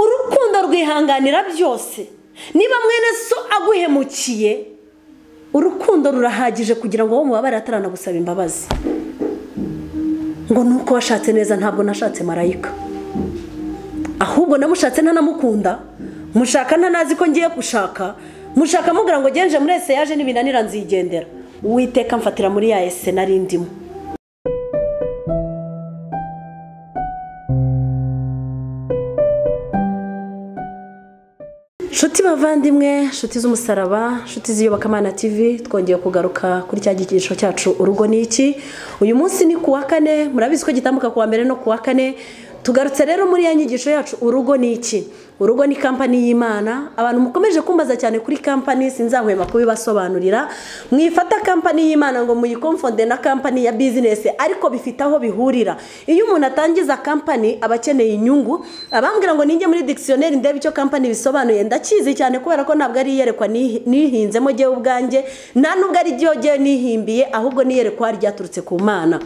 urukundo rwihanganira byose niba mwene so aguhemukiye urukundo rurahagije kugira ngo uwo mubabare ataranagusaba imbabazi ngo ni uko washatse neza ntabwo nashatse marayika ahubwo namushatse ntanamukunda mushaka ntanazi ko ngiye gushaka mushaka mubwira ngo genje muri ese yaje n'ibinanira nzigendera uwiteka mfatira muri ya ese nari ndimo nshuti bavandimwe nshuti z'umusaraba nshuti z'iyobokamana tv twongeye kugaruka kuri cya gikinisho cyacu urugo ni iki uyu munsi ni ku wa kane murabizi ko gitambuka ku wa mbere no ku wa kane tugarutse rero muri ya nyigisho yacu urugo ni iki urugo ni kampani y'imana abantu mukomeje kumbaza cyane kuri kampani sinzahwema kubibasobanurira mwifata kampani y'imana ngo muyikomfonde na kampani ya bizinesi ariko bifite aho bihurira iyo umuntu atangiza kampani aba akeneye inyungu abambwira ngo ninjye muri dikisiyoneri ndebe icyo kampani bisobanuye ndakizi cyane kubera ko ntabwo ari iyerekwa nihinzemo ngewe ubwanjye nta nubwo ari ryo ngewe nihimbiye ahubwo n'iyerekwa ryaturutse ku mana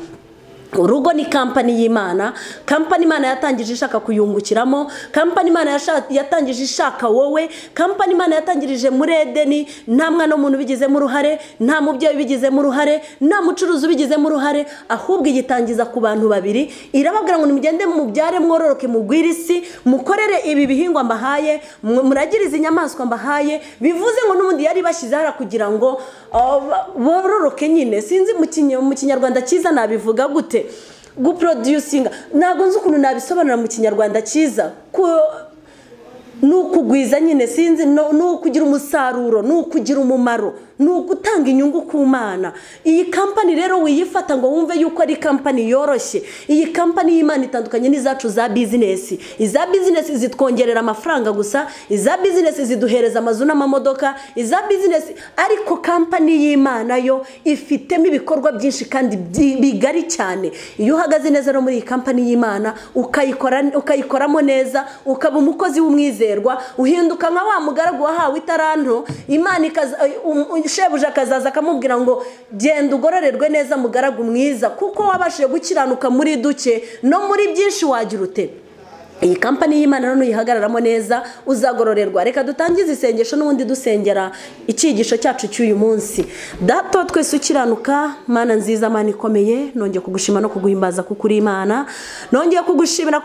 urugo ni kampani y'imana kampani imana yatangije ishaka kuyungukiramo kampani imana yatangije ishaka wowe kampani imana yatangirije muri edeni nta mwana w'umuntu ubigizemo uruhare nta mubyeyi ubigizemo uruhare nta mucuruzi ubigizemo uruhare ahubwo igitangiza ku bantu babiri irababwira ngo nimugende mubyare mwororoke mugwire isi mukorere ibi bihingwa mbahaye muragire izi nyamaswa mbahaye bivuze ngo n'ubundi yari bashyizeho kugira ngo bororoke nyine sinzi mu kinyarwanda cyiza nabivuga gute guprodusinga ntabwo nzi ukuntu nabisobanura mu kinyarwanda cyiza ni ukugwiza nyine sinzi ni ukugira umusaruro ni ukugira umumaro ni ugutanga inyungu ku mana iyi kampani rero wiyifata ngo wumve yuko ari kampani yoroshye iyi kampani y'imana itandukanye n'izacu za bizinesi iza bizinesi zitwongerera amafaranga gusa iza bizinesi ziduhereza amazu n'amamodoka iza bizinesi ariko kampani y'imana yo ifitemo ibikorwa byinshi kandi bigari cyane iyo uhagaze neza no muri iyi kampani y'imana ukayikoramo neza ukaba umukozi w'umwizerwa uhinduka nka wa mugaragu wahawe itaranto imana ikaza shebuja akazaza akamubwira ngo genda ugororerwe neza mugaragu mwiza kuko wabashije gukiranuka muri duke no muri byinshi wagira ute iyi kampani y'imana none uyihagararamo neza uzagororerwa reka dutangize isengesho n'ubundi dusengera icyigisho cyacu cy'uyu munsi dato twese ukiranuka mana nziza mana ikomeye nongeye kugushima no kuguhimbaza kuko uri imana nongeye kugushimira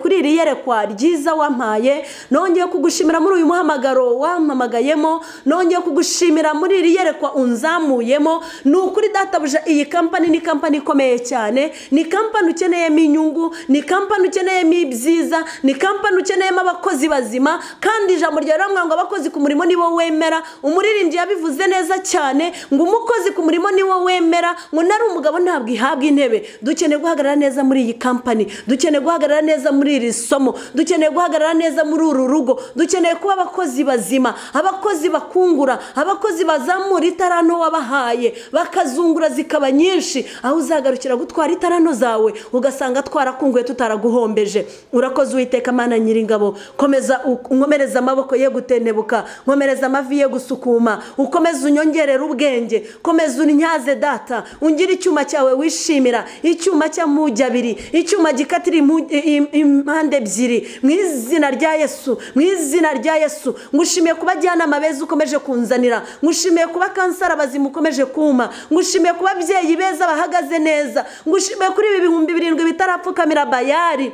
kuri iri yerekwa ryiza wampaye nongeye kugushimira muri uyu muhamagaro wampamagayemo nongeye kugushimira muri iri yerekwa unzamuyemo ni ukuri databuja iyi kampani ni kampani ikomeye cyane ni kampani ukeneyemo inyungu ni kampani ukeneyemo ibyo byiza ni kampani ukeneyemo abakozi bazima kandi ijambo rya rirambuye ngo abakozi ku murimo nibo wemera umuririmbyi yabivuze neza cyane ngo umukozi ku murimo niwo wemera ngo nari umugabo ntabwo ihabwa intebe dukeneye guhagarara neza muri iyi kampani dukeneye guhagarara neza muri iri somo dukeneye guhagarara neza muri uru rugo dukeneye kuba abakozi bazima abakozi bakungura abakozi bazamura itaranto wabahaye bakazungura zikaba nyinshi aho uzagarukira gutwara itaranto zawe ugasanga twarakunguye tutaraguhombeje urakoze uwiteka amana nyiringabo komeza nkomereza amaboko ye gutenebuka nkomereza amavi ye gusukuma ukomeze unyongerere ubwenge komeza unnyaze data ungire icyuma cyawe wishimira icyuma cy'amujyi abiri icyuma gikatira impande ebyiri mu izina rya yesu mu izina rya yesu ngushimiye kuba ajyanama beza ukomeje kunzanira ngushimiye kuba kansara abazima ukomeje kuma ngushimiye kuba ababyeyi beza bahagaze neza ngushimiye kuri ibi bihumbi birindwi bitarapfukamira bayari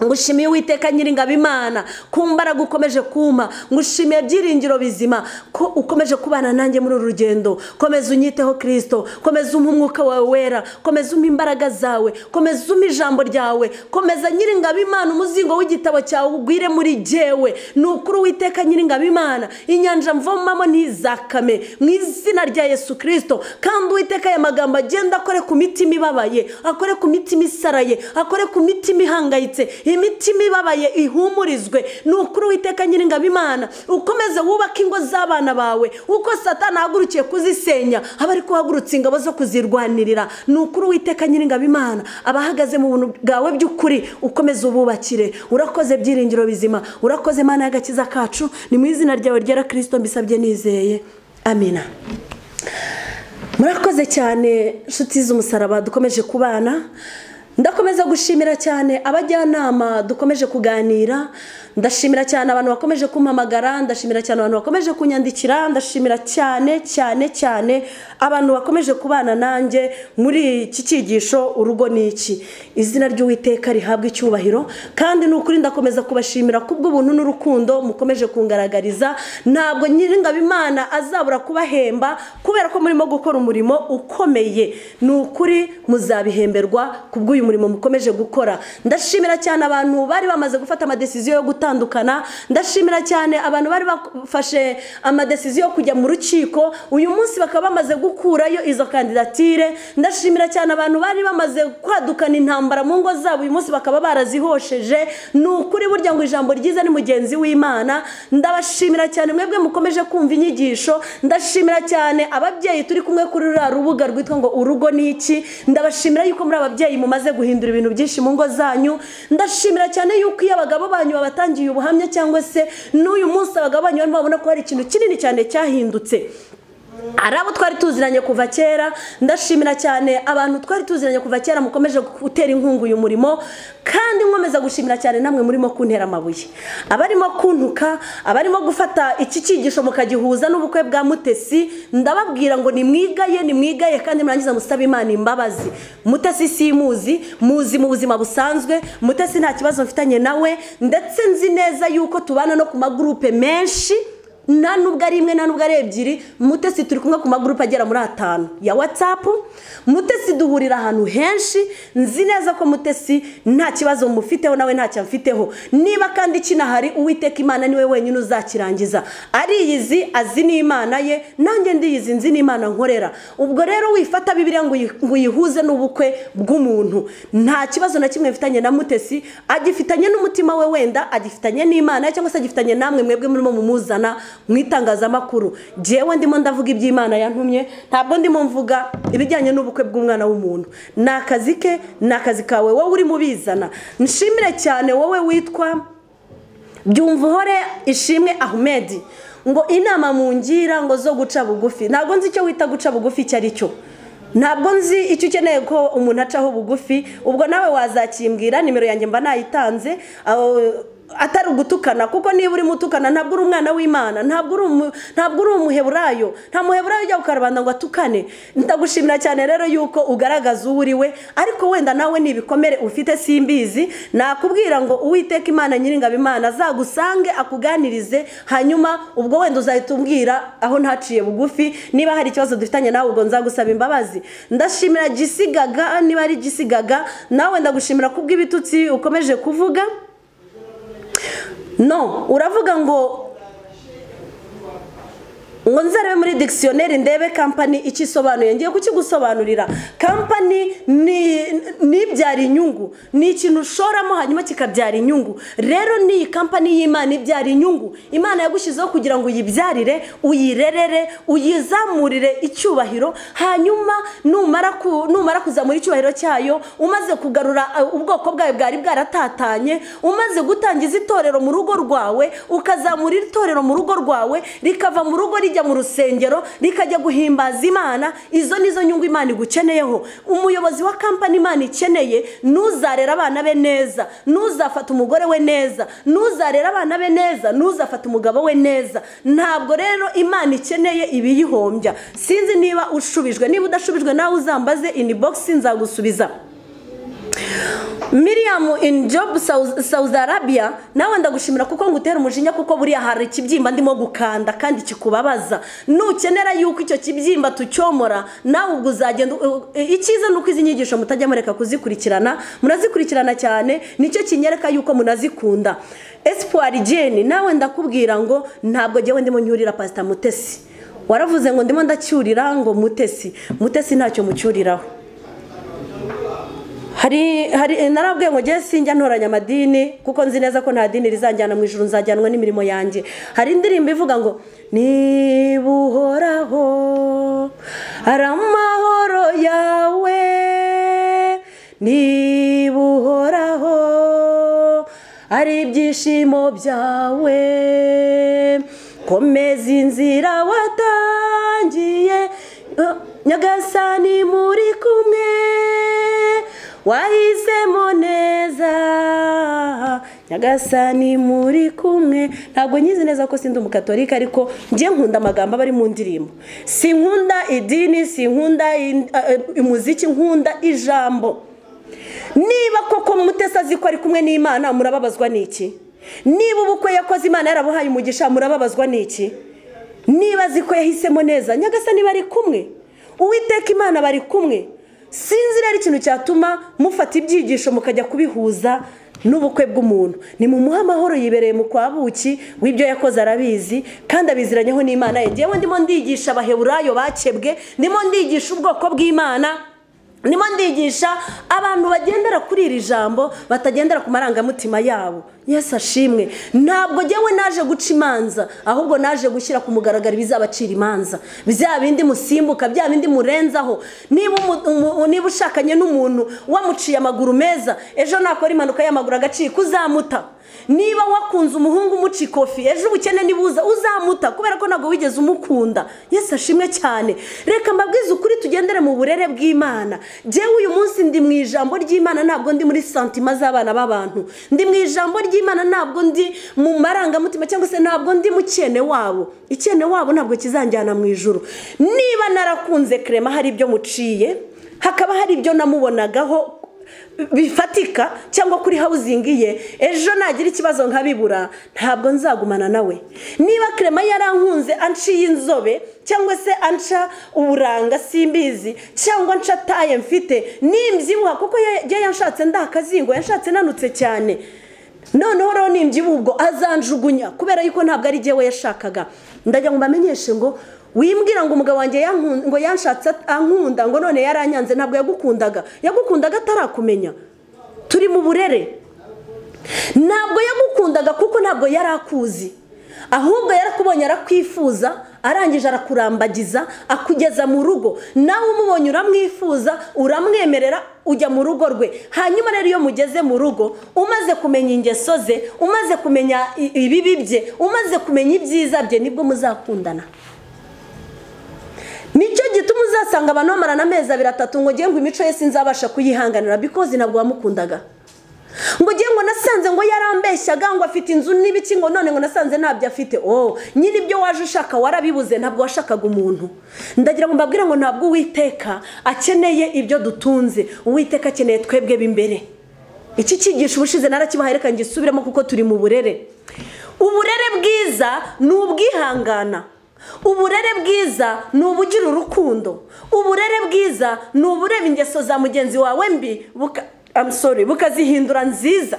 ngushimiye uwiteka nyiringabimana ku mbaraga ukomeje kuma ngushimiye byiringiro bizima ko ukomeje kubana nanjye muri uru rugendo komeza unyiteho kirisito komeza umpa umwuka wawe wera komeza umpa imbaraga zawe komeza umpa ijambo ryawe komeza nyiringabimana umuzingo w'igitabo cyawe ugwire muri jyewe ni ukuri uwiteka nyiringabimana inyanja mvomamo ntizakame mu izina rya yesu kirisito kandi uwiteka aya magambo agenda akore ku mitima ibabaye akore ku mitima isaraye akore ku mitima ihangayitse imitima ibabaye ihumurizwe ni ukuri witeka nyiringabimana ukomeze wubake ingo z'abana bawe uko satana ahagurukiye kuzisenya aba ari kuhagurutsa ingabo zo kuzirwanirira ni ukuri witeka nyiringabimana abahagaze mu buntu bwawe by'ukuri ukomeze ububakire urakoze byiringiro bizima urakoze mana y'agakiza kacu ni mu izina ryawe ryera kirisito mbisabye nizeye amina murakoze cyane nshuti z'umusaraba dukomeje kubana ndakomeza gushimira cyane abajyanama dukomeje kuganira ndashimira cyane abantu bakomeje kumpamagara ndashimira cyane abantu bakomeje kunyandikira ndashimira cyane cyane cyane abantu bakomeje kubana nanjye muri iki cyigisho urugo ni iki izina ry'uwiteka rihabwa icyubahiro kandi ni ukuri ndakomeza kubashimira kubw'ubuntu n'urukundo mukomeje kungaragariza ntabwo nyir'ingabimana azabura kubahemba kubera ko murimo gukora umurimo ukomeye ni ukuri muzabihemberwa kubw'uyu murimo mukomeje gukora ndashimira cyane abantu bari bamaze gufata amadesiziyo yo gutandukana ndashimira cyane abantu bari bafashe amadesiziyo yo kujya mu rukiko uyu munsi bakaba bamaze gukurayo izo kandidatire ndashimira cyane abantu bari bamaze kwadukana intambara mu ngo zabo uyu munsi bakaba barazihosheje ni ukuri burya ngo ijambo ryiza ni mugenzi w'imana ndabashimira cyane mwebwe mukomeje kumva inyigisho ndashimira cyane ababyeyi turi kumwe kuri ruriya rubuga rwitwa ngo urugo ni iki ndabashimira yuko muri ababyeyi mumaze guhindura ibintu byinshi mu ngo zanyu ndashimira cyane yuko iyo abagabo banyu babatangiye ubuhamya cyangwa se n'uyu munsi abagabo banyu barimo babona ko hari ikintu kinini cyane cyahindutse ari abo twari tuziranye kuva kera ndashimira cyane abantu twari tuziranye kuva kera mukomeje gutera inkunga uyu murimo kandi nkomeza gushimira cyane namwe murimo kuntera amabuye abarimo kuntuka abarimo gufata iki cyigisho mukagihuza n'ubukwe bwa mutesi ndababwira ngo nimwigaye nimwigaye kandi murangiza musaba imana imbabazi mutesi si muzi muzi mu buzima busanzwe mutesi nta kibazo mfitanye nawe ndetse nzi neza yuko tubana no ku magurupe menshi nta nubwo ari imwe nta nubwo ari ebyiri mutesi turi kumwe ku magurupe agera muri atanu ya watsapu mutesi duhurira ahantu henshi nzi neza ko mutesi nta kibazo mufiteho nawe ntacyo mfiteho niba kandi kinahari uwiteka imana niwe wenyine uzakirangiza ariyizi azi n'imana ye nanjye ndiyizi nzi n'imana nkorera ubwo rero wifata bibiriya ngo uyihuze n'ubukwe bw'umuntu nta kibazo na kimwe mfitanye na mutesi agifitanye n'umutima we wenda agifitanye n'imana cyangwa se agifitanye namwe mwebwe murimo mumuzana mu itangazamakuru njyewe ndimo ndavuga iby'imana yantumye ntabwo ndimo mvuga ibijyanye n'ubukwe bw'umwana w'umuntu ni akazi ke ni akazi kawe wowe urimo ubizana nshimire cyane wowe witwa byumvuhore ishimwe ahumedi ngo inama mu ngira ngo zo guca bugufi ntabwo nzi icyo wita guca bugufi icyo ari cyo ntabwo nzi icyo ukeneye ko umuntu acaho bugufi ubwo nawe wazakimbwira nimero yanjye mba nayitanze atari ugutukana kuko niba urimo utukana ntabwo uri umwana w'imana ntabwo uri umuheburayo nta muheburayo ujya gukarubanda ngo atukane ndagushimira cyane rero yuko ugaragaza uwo uri we ariko wenda nawe n'ibikomere ufite simbizi nakubwira ngo uwiteka imana nyir'ingabimana azagusange akuganirize hanyuma ubwo wenda uzahita umbwira aho ntaciye bugufi niba hari ikibazo dufitanye nawe ubwo nzagusaba imbabazi ndashimira gisigaga niba ari gisigaga nawe ndagushimira kubw'ibitutsi ukomeje kuvuga no uravuga ngo ngo nzarebe muri digisiyoneri ndebe kampani icyo isobanuye ngiye kukigusobanurira kampani ntibyara inyungu ni ikintu ushoramo hanyuma kikabyara inyungu rero n'iyi kampani y'imana ibyara inyungu imana yagushyizeho kugira ngo uyibyarire uyirerere uyizamurire icyubahiro hanyuma numara kuzamura icyubahiro cyayo umaze kugarura ubwoko bwawe bwari bwaratatanye umaze gutangiza itorero mu rugo rwawe ukazamura itorero mu rugo rwawe rikava mu rugo rijya mu rusengero rikajya guhimbaza imana izo nizo nyungu imana igukeneyeho umuyobozi wa kampani imana ikeneye ntuzarere abana be neza ntuzafate umugore we neza ntuzarere abana be neza ntuzafate umugabo we neza ntabwo rero imana ikeneye ibiyihombya sinzi niba ushubijwe niba udashubijwe nawe uzambaze inibogisi nzagusubiza miriyamu ini jobu sawuzi arabiya nawe ndagushimira kuko ngutera umujinya kuko buriya hari ikibyimba ndimo gukanda kandi kikubabaza nukenera yuko icyo kibyimba tucyomora nawe ubwo uzagenda icyiza ni uko izi nyigisho mutajya mureka kuzikurikirana munazikurikirana cyane nicyo kinyereka yuko munazikunda esipuwari jeni nawe ndakubwira ngo ntabwo njyewe ndimo nyurira pasita mutesi waravuze ngo ndimo ndacyurira ngo mutesi mutesi ntacyo mucyuriraho hari hari narabwiye ngo njye sinjya ntoranya amadini kuko nzi neza ko nta dini rizanjyana mu ijoro nzajyanwa n'imirimo yanjye hari indirimbo ivuga ngo niba uhoraho hari amahoro yawe niba uhoraho hari ibyishimo byawe komeza inzira watangiye nyagasani muri kumwe wahisemo neza nyagasani muri kumwe ntabwo nyizi neza ko sindi umukatorika ariko njye nkunda amagambo aba ari mu ndirimbo si nkunda idini si nkunda umuziki nkunda ijambo niba koko mutesi azi ko ari kumwe n'imana murababazwa n'iki niba ubukwe yakoze imana yarabuhaye umugisha murababazwa n'iki niba azi ko yahisemo neza nyagasani bari kumwe uwiteka imana bari kumwe sinzi rero ikintu cyatuma mufata ibyigisho mukajya kubihuza n'ubukwe bw'umuntu ni mu muha amahoro yibereye mu kwa buki w'ibyo yakoze arabizi kandi abiziranyeho n'imana ye ngewe ndimo ndigisha abaheburayo bakebwe ndimo ndigisha ubwoko bw'imana ndimo ndigisha abantu bagendera kuri iri jambo batagendera ku marangamutima yabo yesi ashimwe ntabwo ngewe naje guca imanza ahubwo naje gushyira ku mugaragaro ibizabacira imanza bya bindi musimbuka bya bindi murenzaho niba ushakanye n'umuntu wamuciye amaguru meza ejo nakora impanuka y'amaguru agacika uzamuta niba wakunze umuhungu umuca ikofi ejo ubukene nibuza uzamuta kubera ko ntabwo wigeze umukunda yesi ashimwe cyane reka mbabwize ukuri tugendere mu burere bw'imana ngewe uyu munsi ndi mu ijambo ry'imana ntabwo ndi muri santima z'abana b'abantu ndi mu ijambo ry'imana ntabwo ndi mu marangamutima cyangwa se ntabwo ndi mu cyene wabo icyene wabo ntabwo kizanjyana mu ijoro niba narakunze kerema hari ibyo muciye hakaba hari ibyo namubonagaho bifatika cyangwa kuri hawuzingi ye ejo nagira ikibazo nkabibura ntabwo nzagumana nawe niba kerema yarankunze anciye inzobe cyangwa se anca uburanga simbizi cyangwa anca taye mfite nimbyibuha kuko yanshatse ndakazingo yashatse nanutse cyane noneho rero nimbyibuha ubwo azanjugunya kubera yuko ntabwo ari jyewe yashakaga ndajya ngo mbamenyeshe ngo wimbwira ngo umugabo wanjye ngo yanshatse ankunda ngo none yaranyanze ntabwo yagukundaga yagukundaga atarakumenya turi mu burere ntabwo yagukundaga kuko ntabwo yari akuzi ahubwo yarakubonye arakwifuza arangije arakurambagiza akugeza mu rugo nawe umubonye uramwifuza uramwemerera ujya mu rugo rwe hanyuma rero iyo mugeze mu rugo umaze kumenya ingeso ze umaze kumenya ibibi bye umaze kumenya ibyiza bye nibwo muzakundana nicyo gituma uzasanga abantu bamarana amezi abiri atatu ngo ngo imico ye sinzabasha kuyihanganira bikoze ntabwo wamukundaga ngo ngo nasanze ngo yarambeshyaga ngo afite inzu n'ibiki ngo none ngo nasanze ntabyo afite oh nyine ibyo waje ushaka warabibuze ntabwo washakaga umuntu ndagira ngo mbabwire ngo ntabwo uwiteka akeneye ibyo dutunze uwiteka akeneye twebwe b'imbere iki cyigisho ubushize narakibahaye reka ngisubiremo kuko turi mu burere uburere bwiza ni ubwihangana uburere bwiza ni ubugira urukundo uburere bwiza ni ubureba ingeso za mugenzi wawe mbi bukazihindura nziza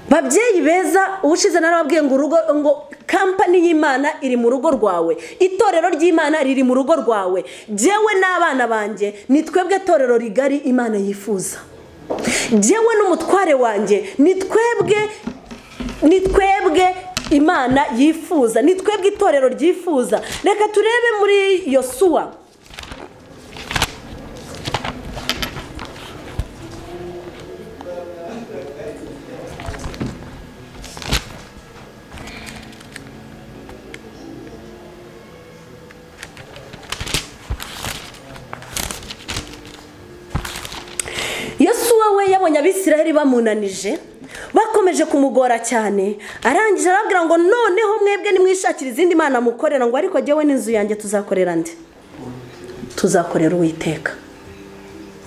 babyeyi beza ubushize narababwiye ngo urugo ngo kampani y'imana iri mu rugo rwawe itorero ry'imana riri mu rugo rwawe jyewe n'abana banjye ni twebwe torero rigari imana yifuza jyewe n'umutware wanjye ni twebwe ni twebwe imana yifuza ni twebwe itorero ryifuza reka turebe muri yosuwa yosuwa we yabonye abisiraheli bamunanije bakomeje kumugora cyane arangije arabwira ngo noneho mwebwe nimwishakire izindi mana mukorera ngo ariko jyewe n'inzu yanjye tuzakorera ndi tuzakorera uwiteka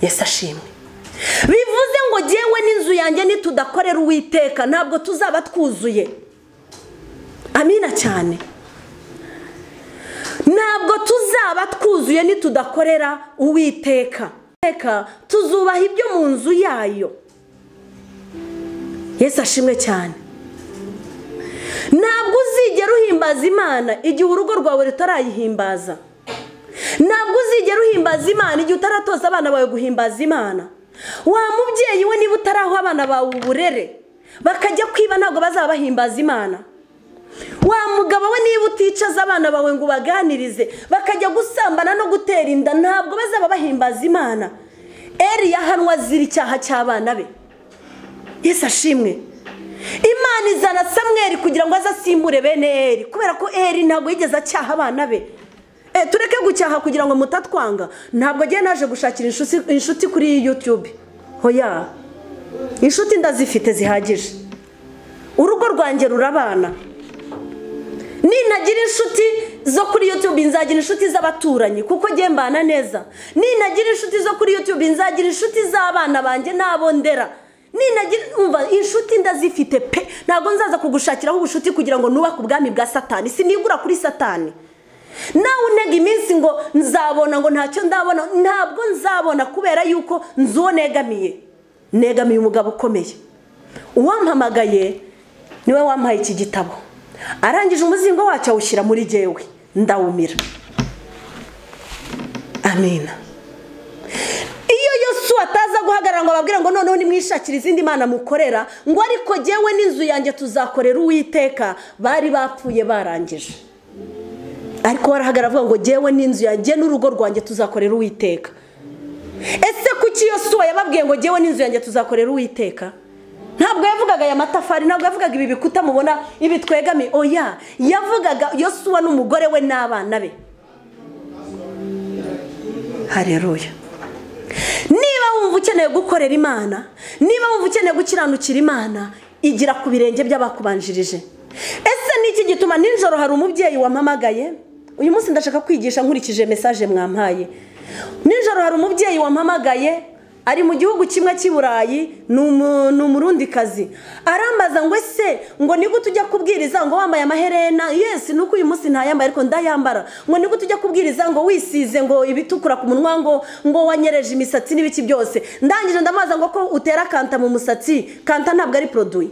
yesi ashimwe bivuze ngo jyewe n'inzu yanjye nitudakorera uwiteka ntabwo tuzaba twuzuye amina cyane ntabwo tuzaba twuzuye nitudakorera uwiteka tuzubaha ibyo mu nzu yayo Yesu ashimwe cyane ntabwo uzigera uhimbaza imana igihe urugo rwawe rutarayihimbaza ntabwo uzigera uhimbaza imana igihe utaratoza abana bawe guhimbaza imana wa mubyeyi we niba utaraho abana bawe uburere bakajya kwiba ntabwo bazaba bahimbaza imana wa mugabo we niba uticaza abana bawe ngo ubaganirize bakajya gusambana no gutera inda ntabwo bazaba bahimbaza imana eri yahanwa azira icyaha cy'abana be Yesu ashimwe imana izana samweri kugira ngo aze asimbure bene eri kubera ko eri ntabwo yigeze acyaha abana be tureke gucyaha kugira ngo mutatwanga ntabwo agiye naje gushakira inshuti kuri yutube hoya inshuti ndazifite zihagije urugo rwanjye rurabana ninagira inshuti zo kuri yutube nzagira inshuti z'abaturanyi kuko njye mbana neza ninagira inshuti zo kuri yutube nzagira inshuti z'abana banjye n'abo ndera ninagira umva inshuti ndazifite pe ntabwo nzaza kugushakiraho ubucuti kugira ngo nubake ubwami bwa satani sinigura kuri satani nawe untega iminsi ngo nzabona ngo ntacyo ndabona ntabwo nzabona kubera yuko nzu uwo negamiye negamiye umugabo ukomeye uwampamagaye niwe wampaye iki gitabo arangije umuzingo wacyo awushyira muri jyewe ndawumira amina iyo yose ataza guhagarara ngo ababwire ngo noneho nimwishakire izindi mana mukorera ngo ariko jyewe n'inzu yanjye tuzakorera uwiteka bari bapfuye barangije ariko barahagara avuga ngo jyewe n'inzu yanjye n'urugo rwanjye tuzakorera uwiteka ese kuki iyo suwa yababwiye ngo jyewe n'inzu yanjye tuzakorera uwiteka ntabwo yavugaga aya matafari ntabwo yavugaga ibi bikuta mubona ibi twegamiye oya yavugaga iyo suwa n'umugore we n'abana be hareruya niba wumva ukeneye gukorera imana niba wumva ukeneye gukiranukira imana igira ku birenge by'abakubanjirije ese niki gituma nijoro hari umubyeyi wampamagaye uyu munsi ndashaka kwigisha nkurikije mesaje mwampaye nijoro hari umubyeyi wampamagaye ari mu gihugu kimwe cy'i burayi ni umurundikazi arambaza ngo ese ngo nigute ujya kubwiriza ngo wambaye amaherena yesi nuko uyu munsi ntayambaye ariko ndayambara ngo nigute ujya kubwiriza ngo wisize ngo ibitukura ku munwa ngo ngo wanyereje imisatsi n'ibiki byose ndangije ndamubaza ngo ko utera kanta mu musatsi kanta ntabwo ari poroduwi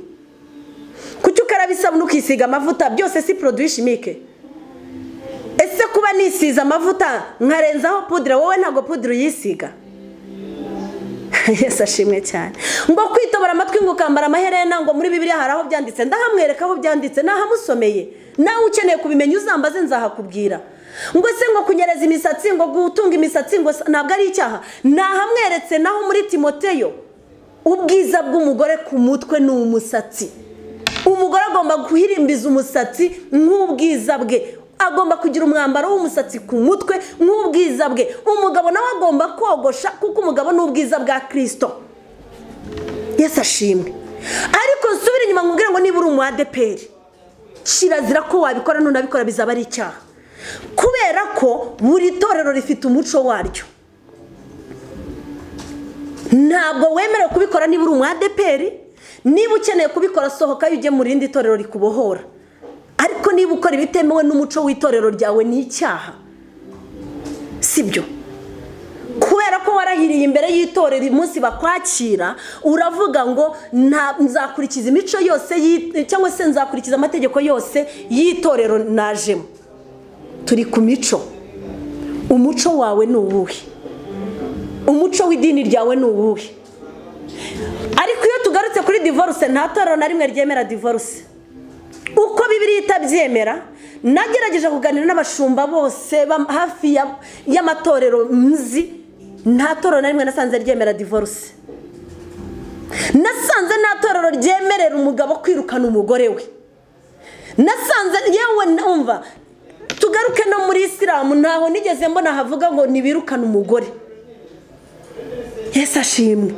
kuki ukaraba isabune ukisiga amavuta byose si poroduwi shimike ese kuba nisize amavuta nkarenzaho pudire wowe ntabwo pudire uyisiga yesi ashimwe cyane ngo kwitobora amatwi ngo ukambara amaherena ngo muri bibiriya hari aho byanditse ndahamwereka aho byanditse nahamusomeye nawe ukeneye kubimenya uzambaze nzahakubwira ngo ese ngo kunyereza imisatsi ngo gutunga imisatsi ngo ntabwo ari icyaha nahamweretse naho muri timoteyo ubwiza bw'umugore ku mutwe ni umusatsi umugore agomba guhirimbiza umusatsi nk'ubwiza bwe agomba kugira umwambaro w'umusatsi ku mutwe nk'ubwiza bwe umugabo nawe agomba kogosha kuko umugabo ni ubwiza bwa kirisito yesi ashimwe ariko nsubire inyuma nkubwire ngo niba uri umu adeperi kirazira ko wabikora ntunabikora bizaba ari icyaha kubera ko buri torero rifite umuco waryo ntabwo wemerewe kubikora niba uri umu adeperi niba ukeneye kubikora sohokayo ujye mu rindi torero rikubohora ariko niba ukora ibitemewe n'umuco w'itorero ryawe ni icyaha sibyo kubera ko warahiriye imbere y'itorero umunsi bakwakira uravuga ngo nzakurikiza imico yose cyangwa se nzakurikiza amategeko yose y'itorero najemo turi ku mico umuco wawe ni uwuhe umuco w'idini ryawe ni uwuhe ariko iyo tugarutse kuri divorce nta torero na rimwe ryemera divorce uko bibiri itabyemera nagerageje kuganira n'abashumba bose hafi y'amatorero nzi nta torero na rimwe nasanze ryemera divorce nasanze nta torero ryemerera umugabo kwirukana umugore we nasanze yewe numva tugaruke no muri isilamu ntaho nigeze mbona havuga ngo ntibirukane umugore yesi ashimwe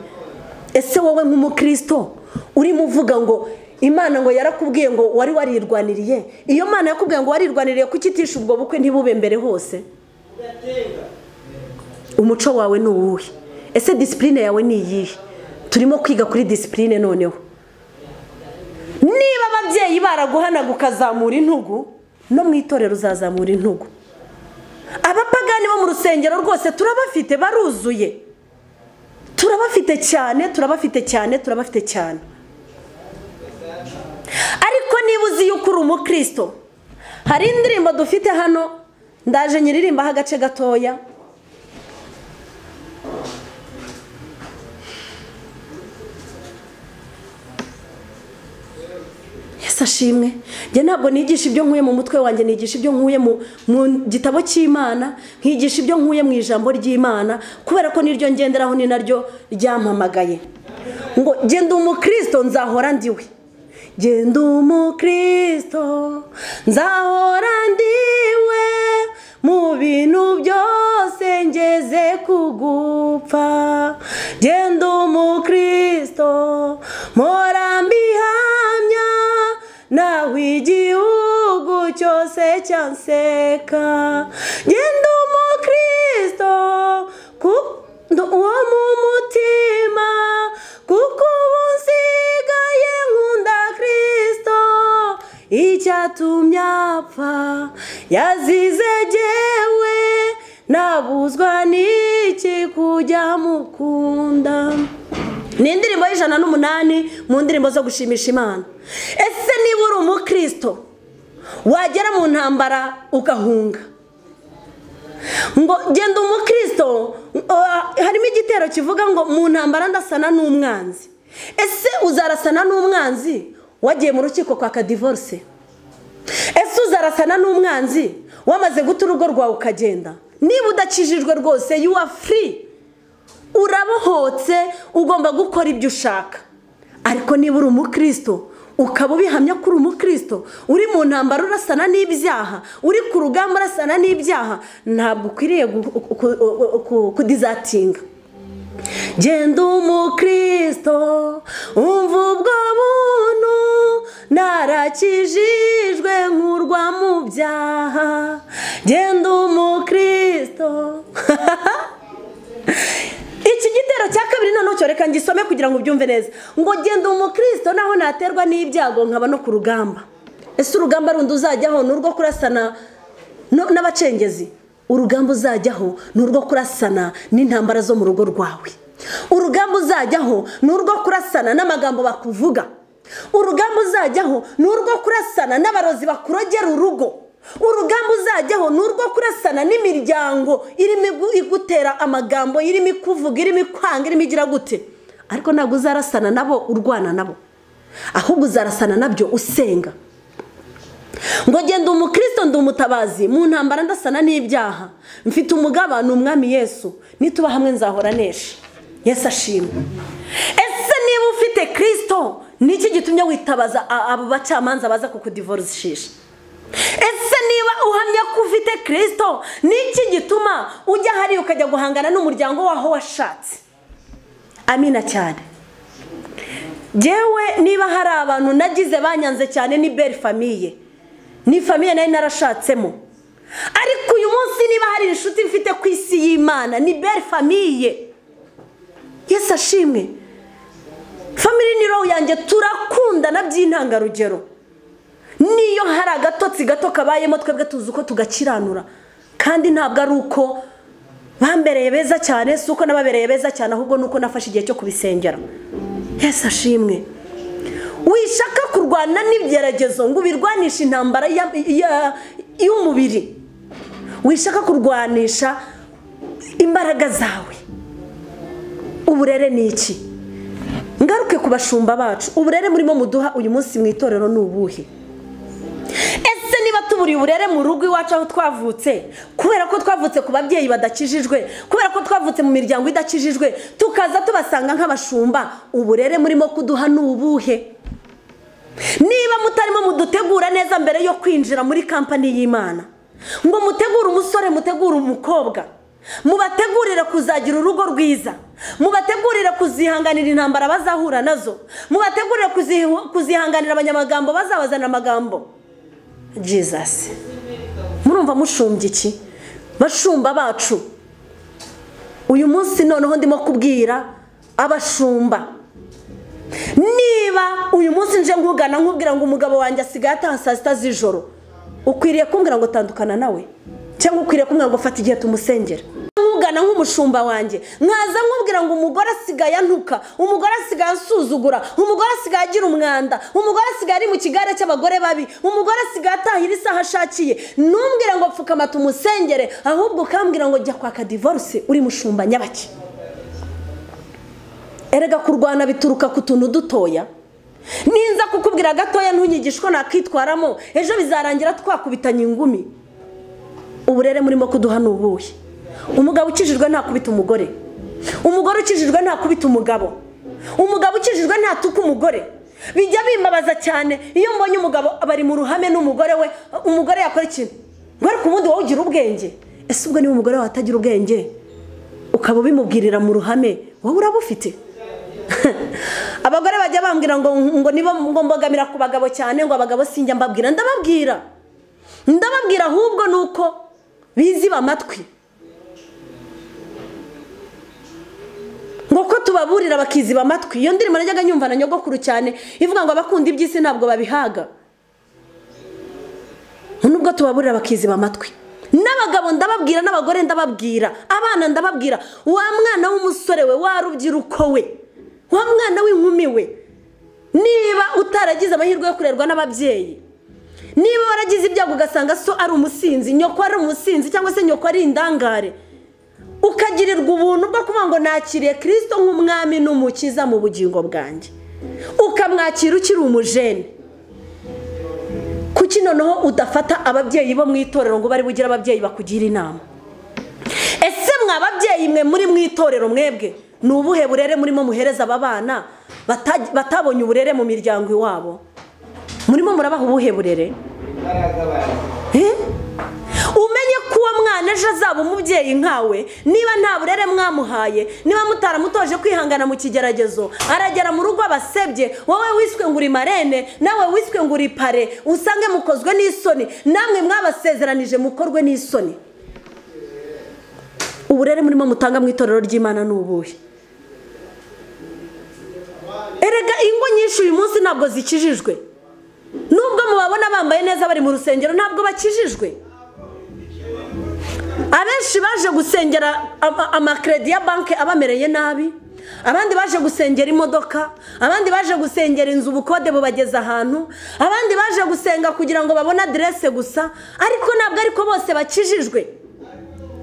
ese wowe nk'umukirisito urimo uvuga ngo imana ngo yarakubwiye ngo wari warirwaniriye iyo mana yakubwiye ngo warirwaniriye kuki itisha ubwo bukwe ntibube mbere hose umuco wawe ni uwuhe ese disipurine yawe ni iyihe turimo kwiga kuri disipurine noneho niba ababyeyi baraguhanaga ukazamura intugu no mu itorero uzazamura intugu abapagani bo mu rusengero rwose turabafite baruzuye turabafite cyane turabafite cyane turabafite cyane ariko niba uzi yuko uri umukristo hari indirimbo dufite hano ndaje nyiririmbaho agace gatoya yesi ashimwe njye ntabwo nigisha ibyo nkuye mu mutwe wanjye nigisha ibyo nkuye mu gitabo cy'imana nkigisha ibyo nkuye mu ijambo ry'imana kubera ko niryo ngenderaho ni naryo ryampamagaye ngo genda umukristo nzahora ndiwe genda umukristo nzahora ndiwe mu bintu byose ngeze ku gupfa genda umukristo naho igihugu cyose cyanseka genda umukristo kuko uwo mu mutima kuko ubu nsigaye nkunda kirisito icyatumye apfa yazize jyewe nabuzwa n'iki kujya mukunda ni indirimbo y'ijana n'umunani mu ndirimbo zo gushimisha imana ese niba uri umukristo wagera mu ntambara ugahunga ngo genda umukristo harimo igitero kivuga ngo mu ntambara ndasana n'umwanzi ese uzarasana n'umwanzi wagiye mu rukiko kwaka divorce ese uzarasana n'umwanzi wamaze guta urugo rwawe ukagenda niba udakijijwe rwose yuwa furi urabohotse ugomba gukora ibyo ushaka ariko niba uri umukristo ukaba ubihamya ko uri umukristo uri mu ntambaro urasana n'ibyaha uri ku rugamba urasana n'ibyaha ntabwo ukwiriye kudizatinga genda umukristo umva ubwo buntu narakijijwe nkurwa mu byaha genda umukristo iki gitero cya kabiri noneho cyoreka ngisome kugira ngo ubyumve neza ngo genda umukristo naho naterwa n'ibyago nkaba no ku rugamba ese urugamba rundi uzajyaho ni urwo kurasana n'abacengezi urugamba uzajyaho ni urwo kurasana n'intambara zo mu rugo rwawe urugamba uzajyaho ni urwo kurasana n'amagambo bakuvuga urugamba uzajyaho ni urwo kurasana n'abarozi bakurogera urugo urugamba uzajyaho ni urwo kurasana n'imiryango irimo igutera amagambo irimo ikuvuga irimo ikwanga irimo igira gute ariko ntabwo uzarasana nabo urwana nabo ahubwo uzarasana nabyo usenga ngo genda umukristo ndi umutabazi mu ntambara ndasana n'ibyaha mfite umugaba ni umwami yesu nituba hamwe nzahora nesha yesu ashimwe ese niba ufite kirisito niki gitumye witabaza abo bacamanza baza kukudivorishije ese niba uhamya ko ufite kirisito niki gituma ujya hariya ukajya guhangana n'umuryango waho washatse amina cyane yewe niba hari abantu nagize banyanze cyane ni beri famiye ni famiye nari narashatsemo ariko uyu munsi niba hari inshuti mfite ku isi y'imana ni beri famiye yesi ashimwe famiri ni roho yanjye turakundana by'intangarugero niyo hari agatotsi gato kabayemo twebwe tuzi uko tugakiranura kandi ntabwo ari uko bambereye beza cyane si uko n'ababereye beza cyane ahubwo ni uko nafashe igihe cyo kubisengera yesi ashimwe wishaka kurwana n'ibyeregezo ngo ubirwanishe intambara y'umubiri wishaka kurwanisha imbaraga zawe uburere ni iki ngaruke ku bashumba bacu uburere murimo muduha uyu munsi mu itorero ni ubuhe ese niba tuburiye uburere mu rugo iwacu aho twavutse kubera ko twavutse ku babyeyi badakijijwe kubera ko twavutse mu miryango idakijijwe tukaza tubasanga nk'abashumba uburere murimo kuduha ni ubuhe niba mutarimo mudutegura neza mbere yo kwinjira muri kampani y'imana ngo mutegure umusore mutegure umukobwa mubategurire kuzagira urugo rwiza mubategurire kuzihanganira intambara bazahura nazo mubategurire kuzihanganira abanyamagambo bazabazanira amagambo jesus murumva mushumbya iki bashumba bacu uyu munsi noneho ndimo kubwira abashumba niba uyu munsi nje nkugana nkubwira ngo umugabo wanjye asigaye ataha saa sita z'ijoro ukwiriye kumbwira ngo tandukana nawe cyangwa ukwiriye kumbwira ngo fata igihe tumusengera nkugana nk'umushumba wanjye mwaza nkubwira ngo umugore asigaye antuka umugore asigaye asuzugura umugore asigaye agira umwanda umugore asigaye ari mu kigare cy'abagore babi umugore asigaye atahira isaha ashakiye ntumbwire ngo pfukama tumusengere ahubwo ukambwira ngo jya kwaka divorce uri mushumba nyabake erega kurwana bituruka ku tuntu dutoya ninza kukubwira gatoya ntunyigishe ko nakwitwaramo ejo bizarangira twakubitanye ingumi uburere murimo kuduha ni ubuhe umugabo ukijijwe ntakubita umugore umugore ukijijwe ntakubita umugabo umugabo ukijijwe ntatuka umugore bijya bimbabaza cyane iyo mbonye umugabo bari mu ruhame n'umugore we umugore yakora ikintu ngo ariko ubundi wowe ugira ubwenge ese ubwo niba umugore wawe atagira ubwenge ukaba ubimubwirira mu ruhame wowe uraba ufite abagore bajya bambwira ngo ngo nibo ngo mbogamira ku bagabo cyane ngo abagabo sinjya mbabwira ndababwira ndababwira ahubwo ni uko biziba amatwi ngo ko tubaburira bakiziba amatwi iyo ndirimbo najyaga nyumva na nyogokuru cyane ivuga ngo abakunda iby'isi ntabwo babihaga nubwo tubaburira bakiziba amatwi n'abagabo ndababwira n'abagore ndababwira abana ndababwira wa mwana w'umusore we wa rubyiruko we wa mwana w'inkumi we niba utaragize amahirwe yo kurerwa n'ababyeyi niba waragize ibyago ugasanga so ari umusinzi nyoko ari umusinzi cyangwa se nyoko ari indangare ukagirirwa ubuntu bwo kuvuga ngo nakiriye kirisito nk'umwami n'umukiza mu bugingo bwanjye ukamwakira ukiri umujene kuki noneho udafata ababyeyi bo mu itorero ngo bari bugire ababyeyi bakugira inama ese mwa babyeyi mwe muri mu itorero mwebwe ni ubuhe burere murimo muhereza aba bana batabonye uburere mu miryango iwabo murimo murabaha ubuhe burere umenye ko uwo mwana ejo azaba umubyeyi nkawe niba nta burere mwamuhaye niba mutaramutoje kwihangana mu kigeragezo aragera mu rugo abasebye wowe wiswe ngo uri marene nawe wiswe ngo uri pare usange mukozwe n'isoni namwe mwabasezeranije mukorwe n'isoni uburere murimo mutanga mu itorero ry'imana ni ubuhe erega ingo nyinshi uyu munsi ntabwo zikijijwe nubwo mubabona bambaye neza bari mu rusengero ntabwo bakijijwe abenshi baje gusengera amakeredi ya banki abamereye nabi abandi baje gusengera imodoka abandi baje gusengera inzu ubukode bubageza ahantu abandi baje gusenga kugira ngo babone aderese gusa ariko ntabwo ariko bose bakijijwe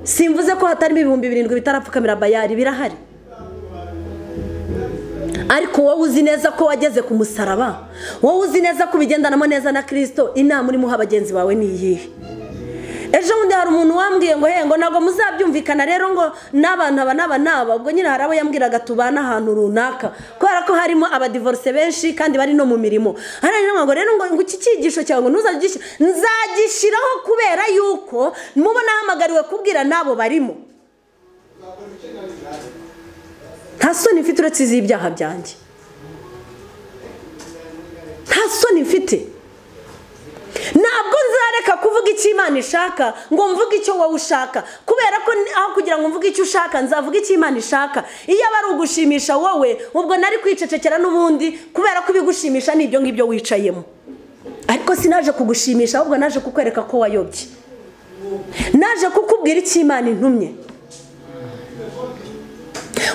simvuze ko hatarimo ibihumbi birindwi bitarapfukamira bayari birahari ariko wowe uzi neza ko wageze ku musaraba wowe uzi neza ko ubigendanamo neza na kirisito inama urimo uha bagenzi bawe ni iyihe ejo bundi hari umuntu wambwiye ngo hengo ntabwo muzabyumvikana rero ngo n'abantu aba n'aba n'aba ubwo nyine hari abo yambwiraga tubana ahantu runaka kubera ko harimo abadivorose benshi kandi bari no mu mirimo hano rero ngo iki cyigisho cyawe ngo ntuzagishyire nzagishyiraho kubera yuko mubo nahamagariwe kubwira n'abo barimo nta soni mfite uretse iz'ibyaha byanjye nta soni mfite ntabwo nzareka kuvuga icyo imana ishaka ngo mvuge icyo wowe ushaka kubera ko aho kugira ngo mvuge icyo ushaka nzavuga icyo imana ishaka iyo aba ari ugushimisha wowe ubwo nari kwicecekera n'ubundi kubera ko ibigushimisha ni ibyo ngibyo wicayemo ariko sinaje kugushimisha ahubwo naje kukwereka ko wayobye naje kukubwira icyo imana intumye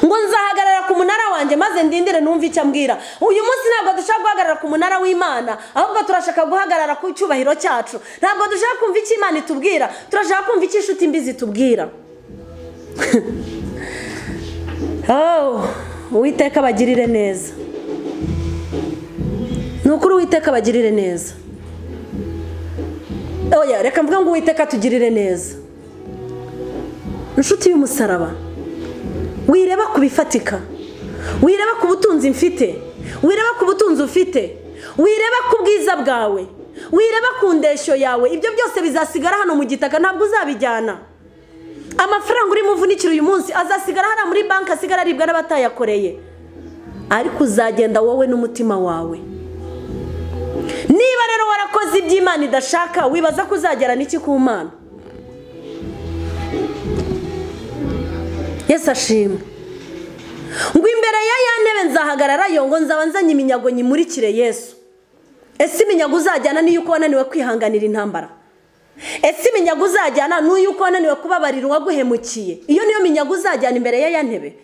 ngo nzahagarara ku munara wanjye maze ndindire numve icyo ambwira uyu munsi ntabwo dushaka guhagarara ku munara w'imana ahubwo turashaka guhagarara ku cyubahiro cyacu ntabwo dushaka kumva icyo imana itubwira turashaka kumva icyo inshuti mbi zitubwira uwiteka bagirire neza ni ukuri uwiteka bagirire neza oya reka mvuga ngo uwiteka tugirire neza inshuti y'umusaraba wireba ku bifatika wireba ku butunzi mfite wireba ku butunzi ufite wireba ku bwiza bwawe wireba ku ndeshyo yawe ibyo byose bizasigara hano mu gitaka ntabwo uzabijyana amafaranga urimo uvunikira uyu munsi azasigara hano muri banki asigara aribwa n'abatayakoreye ariko uzagenda wowe n'umutima wawe niba rero warakoze iby'imana idashaka wibaza ko uzagera n'iki ku mana yesi ashimwe ngo imbere ya ya ntebe nzahagarara yo ngo nzaba nzanye iminyago nyimurikire yesu ese iminyago uzajyana niyo uko wananiwe kwihanganira intambara ese iminyago uzajyana niyo uko wananiwe kubabarira uwaguhemukiye iyo niyo minyago uzajyana imbere ya ya ntebe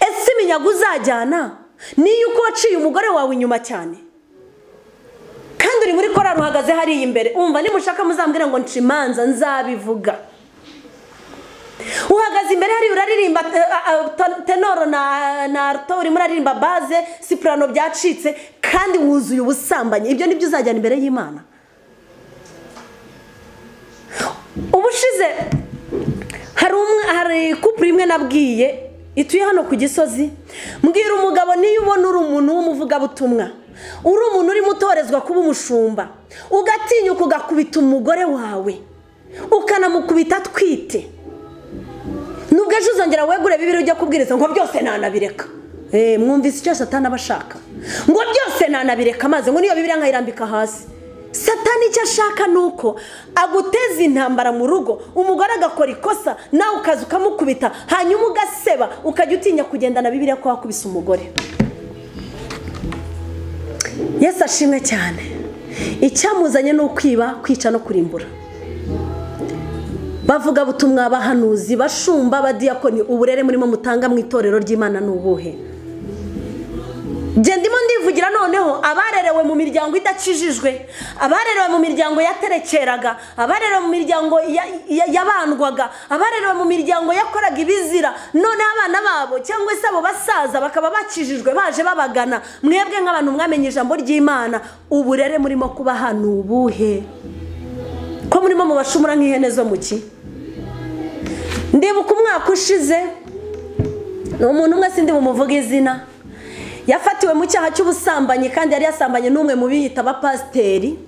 ese iminyago uzajyana niyo uko waciye umugore wawe inyuma cyane kandi uri muri korari uhagaze hariya imbere umva nimushaka muzambwira ngo nshimanza nzabivuga uhagaze imbere hariya uraririmba tenoro na arto urimo uraririmba baze sipurano byacitse kandi wuzuye ubusambanyi ibyo nibyo uzajyana imbere y'imana ubushize hari kupure imwe nabwiye ituye hano ku gisozi mbwira umugabo niyo ubona uri umuntu w'umuvugabutumwa uri umuntu urimo utorezwa kuba umushumba ugatinyuka ugakubita umugore wawe ukanamukubita atwite nubwo ejo uzongera wegure bibiri ujya kubwiriza ngo byose nanabireka Eh, mwumvise icyo satani aba ashaka ngo byose nanabireka amazi ngo niyo bibiri nkayirambika hasi satani icyo ashaka ni uko aguteza intambara mu rugo umugore agakora ikosa nawe ukaza ukamukubita hanyuma ugaseba ukajya utinya kugendana bibiriya ko wakubise umugore yesu ashimwe cyane icyamuzanye ni ukwiba kwica no kurimbura bavuga butumwa abahanuzi bashumba abadiyakoni uburere murimo mutanga mu itorero ry'imana ni ubuhe ndimo ndivugira noneho abarerewe mu miryango idakijijwe abarerewe mu miryango yaterekeraga abarerewe mu miryango yabandwaga abarerewe mu miryango yakoraga ibizira noneho abana babo cyangwa se abo basaza bakaba bakijijwe baje babagana mwebwe nk'abantu mwamenye ijambo ry'imana uburere murimo kuba hano ubuhe ko murimo mubashumura nk'ihene zo mu ki ndibuka umwaka ushize ni umuntu umwe sindi bumuvuga izina yafatiwe mu cyaha cy'ubusambanyi kandi yari yasambanye n'umwe mu biyita abapasiteri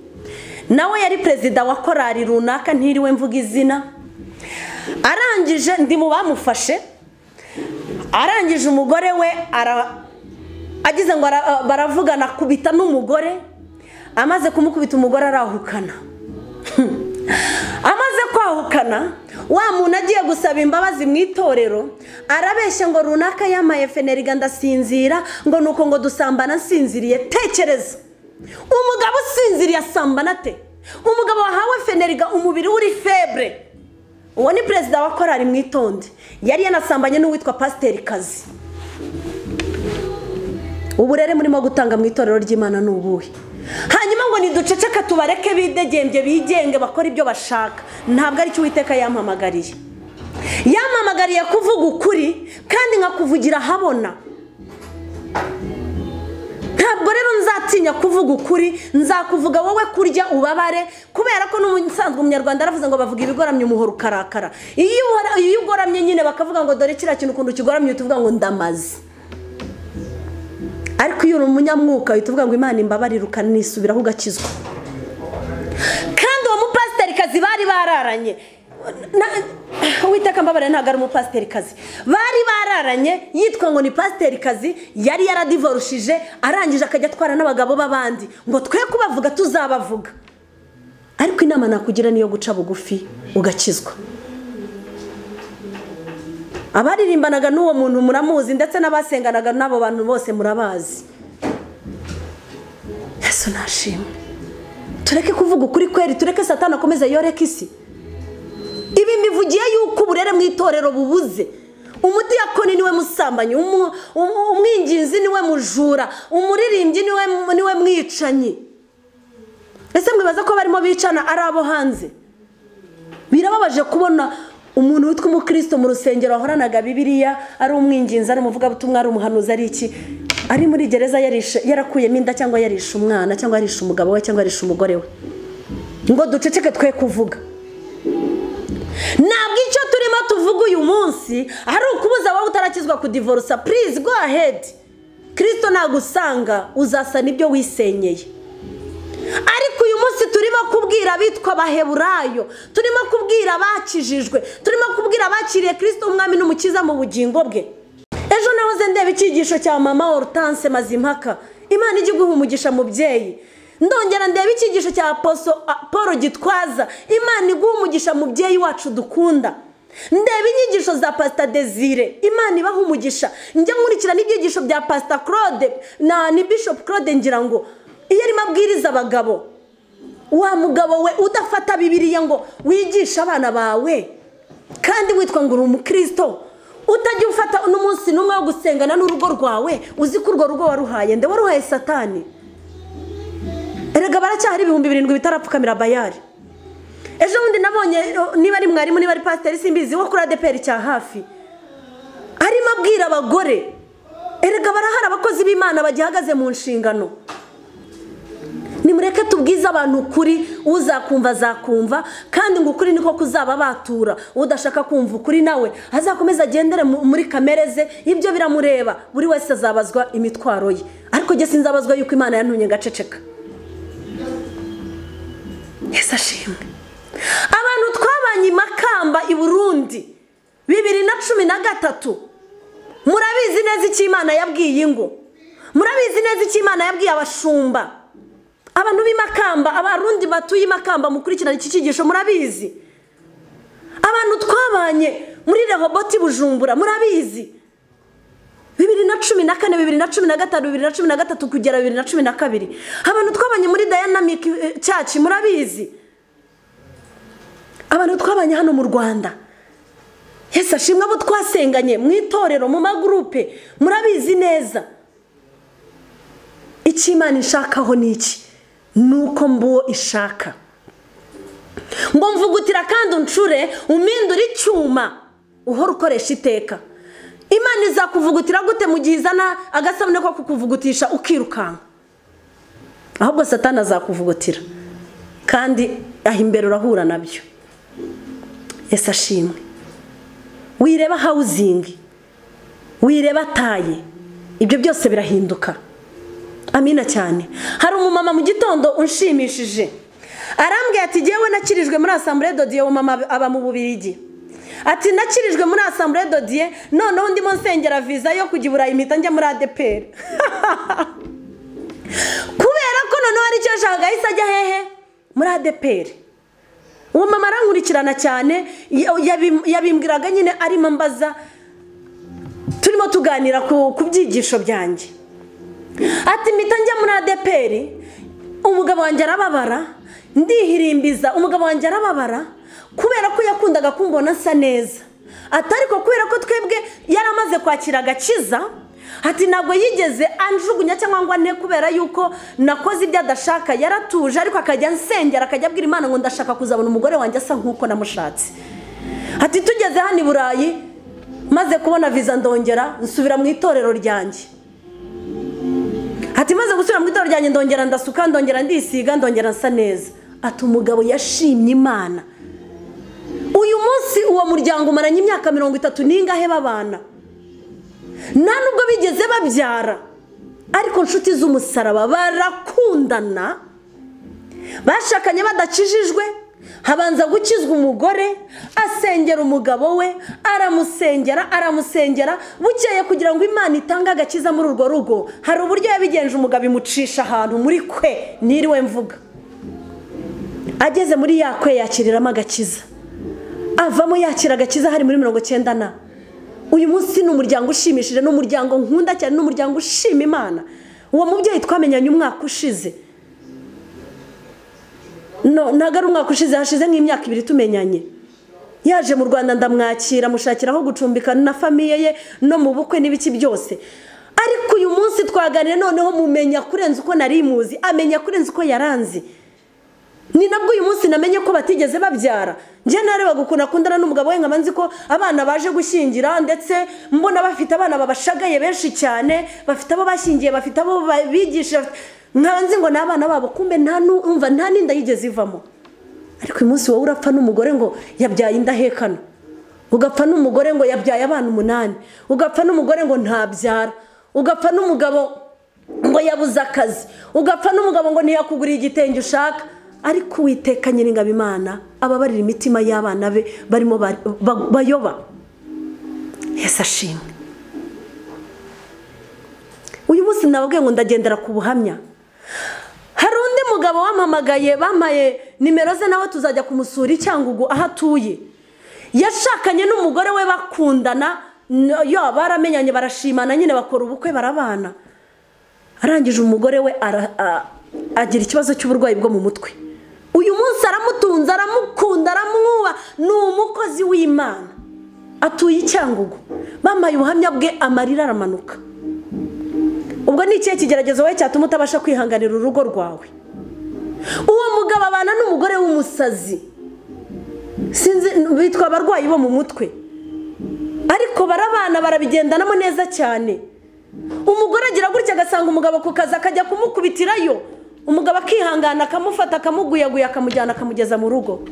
nawe yari perezida wa korari runaka ntiriwe mvuga izina arangije ndi mu bamufashe arangije umugore we agize ngo baravugana akubita n'umugore amaze kumukubita umugore arahukana amaze kwahukana wa muntu agiye gusaba imbabazi mu itorero arabeshya ngo runaka yamaye feneriga ndasinzira ngo ni uko ngo dusambana nsinziriye tekereza umugabo usinziriye asambana ate umugabo wahawe feneriga umubiri uri febre uwo ni perezida wa korari mu itonde yari yanasambanye n'uwitwa pasiteri kazi uburere murimo gutanga mu itorero ry'imana ni ubuhe hanyuma ngo niduceceka tubareke bidegembye bigenge bakora ibyo bashaka ntabwo ari cyo uwiteka yampamagariye yampamagariye kuvuga ukuri kandi nkakuvugira ahabona ntabwo rero nzatinya kuvuga ukuri nzakuvuga wowe kurya ubabare kubera ko n'ubusanzwe umunyarwanda aravuze ngo bavuga ibigoramye umuhoro ukarakara iyo ugoramye nyine bakavuga ngo dore kiriya kintu ukuntu kigoramye tuvuga ngo ndamaze ariko iyo uri umunyamwuka uhita uvuga ngo imana imbabarire ukanisubiraho ugakizwa kandi uwo mupasiterikazi bari bararanye witeka mbabare ntabwo ari umupasiterikazi bari bararanye yitwa ngo ni pasiterikazi yari yaradivorushije arangije akajya atwara n'abagabo b'abandi ngo twe kubavuga tuzabavuga ariko inama nakugira niyo guca bugufi ugakizwa abaririmbanaga n'uwo muntu muramuzi ndetse n'abasenganaga n'abo bantu bose murabazi yesu nashimwe tureke kuvuga ukuri kweri tureke satana akomeza yoreke isi ibi mbivugiye yuko uburere mu itorero bubuze umudiyakoni niwe musambanyi umwinginzi niwe mujura umuririmbyi niwe mwicanyi ese mwibaza ko barimo bicana ari abo hanze birababaje kubona umuntu witwa umukristo mu rusengero wahoranaga bibiriya ari umwinginzi ari umuvugabutumwa ari umuhanuzi ari iki ari muri gereza yarakuyemo inda cyangwa yarishe umwana cyangwa yarishe umugabo we cyangwa yarishe umugore we ngo duceceke twe kuvuga ntabwo icyo turimo tuvuga uyu munsi ari ukubuza wowe utarakizwa kudivorusa purize go ahedi kirisito nagusanga uzasa n'ibyo wisenyeye ariko uyu munsi turimo kubwira abitwa abaheburayo turimo kubwira abakijijwe turimo kubwira abakiriye kirisito umwami n'umukiza mu bugingo bwe ejo nahoze ndeba icyigisho cya mama orutanse mazimpaka imana ijya iguha umugisha mubyeyi ndongera ndeba icyigisho cya paul gitwaza imana iguha umugisha mubyeyi wacu dukunda ndeba inyigisho za pasita desire imana ibaha umugisha njya nkurikira n'ibyigisho bya pasita claude na bishop claude ngira ngo iyo arimo abwiriza abagabo wa mugabo we udafata bibiriya ngo wigishe abana bawe kandi witwa ngo uri umukristo utajya ufata n'umunsi n'umwe wo gusengana n'urugo rwawe uzi ko urwo rugo waruhaye nde waruhaye satani erega baracyahari ibihumbi birindwi bitarapfukamira bayari ejo bundi nabonye niba ari mwarimu niba ari pasiteri simbizi wo kuri adeperi cya hafi arimo abwira abagore erega barahari abakozi b'imana bagihagaze mu nshingano nimureke tubwize abantu ukuri uzakumva azakumva kandi ngo ukuri niko kuzaba batura udashaka kumva ukuri nawe azakomeza agendere muri kamere ze ibyo biramureba buri wese azabazwa imitwaro ye ariko jye sinzabazwa yuko imana yantunye ngaceceka yesi ashimwe abantu twabanye i makamba i burundi bibiri na cumi na gatatu murabizi neza icyo imana yabwiye ingo murabizi neza icyo imana yabwiye abashumba abantu b'imakamba abarundi batuye imakamba mukurikirana iki cyigisho murabizi abantu twabanye muri rehoboti bujumbura murabizi bibiri na cumi na kane bibiri na cumi na gatanu bibiri na cumi na gatatu kugera bibiri na cumi na kabiri abantu twabanye muri dayanamike cyacu murabizi abantu twabanye hano mu rwanda hese ashimwe abo twasenganye mu itorero mu magurupe murabizi neza icyo imana ishakaho ni iki ni uko mbuwo ishaka ngo mvugutira kandi uncure umindure icyuma uhora ukoresha iteka imana izakuvugutira gute mu gihe izana agasabune ko kukuvugutisha ukirukanka ahubwo satana azakuvugutira kandi aho imbere urahura nabyo ese ashimwe wireba hawuzingi wireba ataye ibyo byose birahinduka amina cyane hari umumama mu gitondo unshimishije arambwira ati ngewe nakirijwe muri asambure dodiye umumama aba mu bubirigi ati nakirijwe muri asambure dodiye noneho ndimo nsengera viza yo kujya i burayi mpita njya muri adeperi kubera ko noneho aricyo ashaka ahise ajya hehe muri adeperi uwo mama arankurikirana cyane yabimbwiraga nyine arimo mbaza turimo tuganira ku byigisho byanjye ati mpita njya muri adeperi umugabo wanjye arababara ndihirimbiza umugabo wanjye arababara kubera ko yakundaga kumbona asa neza atari ko kubera ko twebwe yari amaze kwakira agakiza ati ntabwo yigeze anjugunya cyangwa ngo ane kubera yuko nakoze ibyo adashaka yaratuje ariko akajya ansengera akajya abwira imana ngo ndashaka kuzabona umugore wanjye asa nk'uko namushatse ati tugeze hano i burayi maze kubona viza ndongera nsubira mu itorero ryanjye ati maze gusubira mu itorero ryanjye ndongera ndasuka ndongera ndisiga ndongera nsa neza ati umugabo yashimye imana uyu munsi uwo muryango umaranye imyaka mirongo itatu n'ingahe babana nta nubwo bigeze babyara ariko inshuti z'umusaraba barakundana bashakanye badakijijwe habanza gukizwa umugore asengera umugabo we aramusengera aramusengera bukeye kugira ngo imana itange agakiza muri urwo rugo hari uburyo yabigenje umugabo imucisha ahantu muri kwe niriwe mvuga ageze muri ya kwe yakiriramo agakiza avamo yakira agakiza hari muri mirongo icyenda na uyu munsi ni umuryango ushimishije ni umuryango nkunda cyane ni umuryango ushima imana uwo mubyeyi twamenyanye umwaka ushize ntabwo ari umwaka ushize hashize nk'imyaka ibiri tumenyanye yaje mu rwanda ndamwakira amushakira aho gucumbika na famiye ye no mu bukwe n'ibiki byose ariko uyu munsi twaganira noneho mumenya kurenza uko nari muzi amenya kurenza uko yaranzi ni nabwo uyu munsi namenye ko batigeze babyara njye narebaga ukuntu akundana n'umugabo we nkaba nzi ko abana baje gushyingira ndetse mbona bafite abana babashagaye benshi cyane bafite abo bashyingiye bafite abo bigisha nkaba nzi ngo ni abana babo kumbe nta numva nta n'inda yigeze ivamo ariko uyu munsi wowe urapfa n'umugore ngo yabyaye indahekano ugapfa n'umugore ngo yabyaye abana umunani ugapfa n'umugore ngo ntabyara ugapfa n'umugabo ngo yabuze akazi ugapfa n'umugabo ngo ntiyakuguriye igitenge ushaka ariko uwiteka nyiringabo imana ababarira imitima y'abana be barimo bayoba yesi ashimwe uyu munsi nababwiye ngo ndagendera ku buhamya hari undi mugabo wamamagaye bamaye nimero ze nawe tuzajya kumusura icyangugu aho atuye yashakanye n'umugore we bakundana yo baramenyanye barashimana nyine bakora ubukwe barabana arangije umugore we agira ikibazo cy'uburwayi bwo mu mutwe uyu munsi aramutunze aramukunda aramwuba ni umukozi w'imana atuye icyangugu bamaye ubuhamya bwe amarira aramanuka ubwo ni ikihe kigeragezo wowe cyatuma utabasha kwihanganira urugo rwawe uwo mugabo abana n'umugore w'umusazi sinzi bitwa abarwayi bo mu mutwe ariko barabana barabigendanamo neza cyane umugore agira gutya agasanga umugabo ku kazi akajya kumukubitirayo umugabo akihangana akamufata akamuguyaguya akamujyana akamugeza mu rugo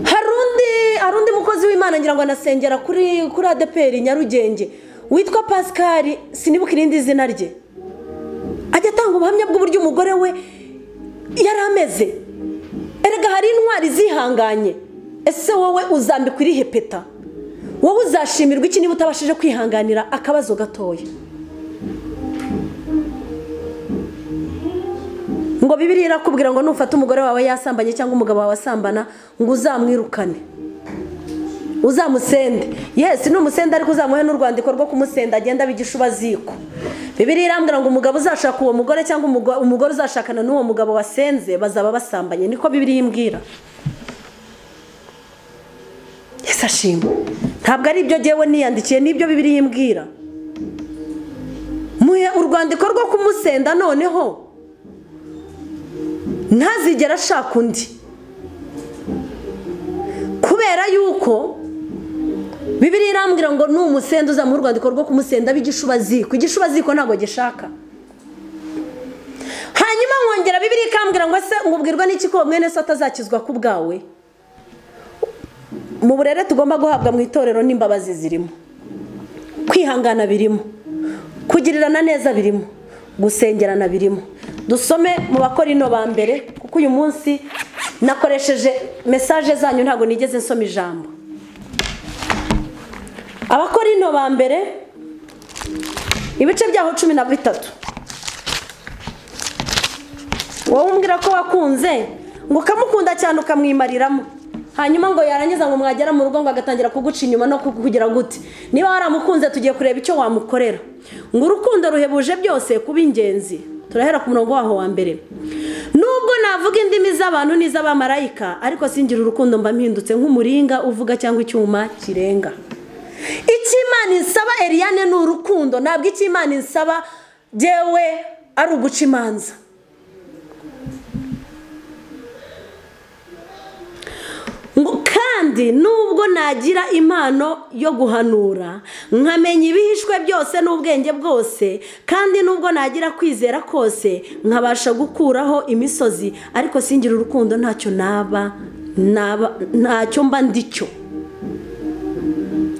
hari undi mukozi w'imana ngira ngo anasengera kuri kuri adeperi nyarugenge witwa pasikari sinibuka irindi zina rye ajya atanga ubuhamya bw'uburyo umugore we yari ameze erega hari intwari zihanganye ese wowe uzambikwa irihe peta wowe uzashimirwa iki niba utabashije kwihanganira akabazo gatoya ngo bibiri irakubwira ngo nufata umugore wawe yasambanye cyangwa umugabo wawe asambana ngo uzamwirukane uzamusende yesi ni umusenda ariko uzamuhe n'urwandiko rwo kumusenda agenda bigisha ziko bibiri irambwira ngo umugabo uzashaka uwo mugore cyangwa umugore uzashakana n'uwo mugabo wasenze bazaba basambanye niko bibiri yimbwira yesi ashima ntabwo ari ibyo ngewe niyandikiye n'ibyo bibiri yimbwira muhe urwandiko rwo kumusenda noneho ntazigera ashaka undi kubera yuko bibiri irambwira ngo ni umusenda uzamuha urwandiko rwo kumusenda b'igishubaziko igishubaziko ntabwo gishaka hanyuma nkongera bibiri ikambwira ngo ese ngubwirwa n'iki ko mwene so atazakizwa ku bwawe mu burere tugomba guhabwa mu itorero n'imbabazi zirimo kwihangana birimo kugirirana neza birimo gusengerana birimo dusome mu bakora ino ba mbere kuko uyu munsi nakoresheje mesaje zanyu ntabwo nigeze nsoma ijambo abakora ino ba mbere ibice byaho cumi na bitatu wowe umbwira ko wakunze ngo ukamukunda cyane ukamwimariramo hanyuma ngo yarangiza ngo mwagera mu rugo ngo agatangira kuguca inyuma no kugira gute niba waramukunze tugiye kureba icyo wamukorera ngo urukundo ruhebuje byose kuba ingenzi turahera ku murongo waho wa mbere nubwo navuga indimi z'abantu n'iz'abamarayika ariko singira urukundo mba mpindutse nk'umuringa uvuga cyangwa icyuma kirenga icy'imana insaba eriyane ni urukundo ntabwo icy'imana insaba yewe ari uguca imanza kandi nubwo nagira impano yo guhanura nkamenya ibihishwe byose n'ubwenge bwose kandi nubwo nagira kwizera kose nkabasha gukuraho imisozi ariko singira urukundo ntacyo naba ntacyo mba ndicyo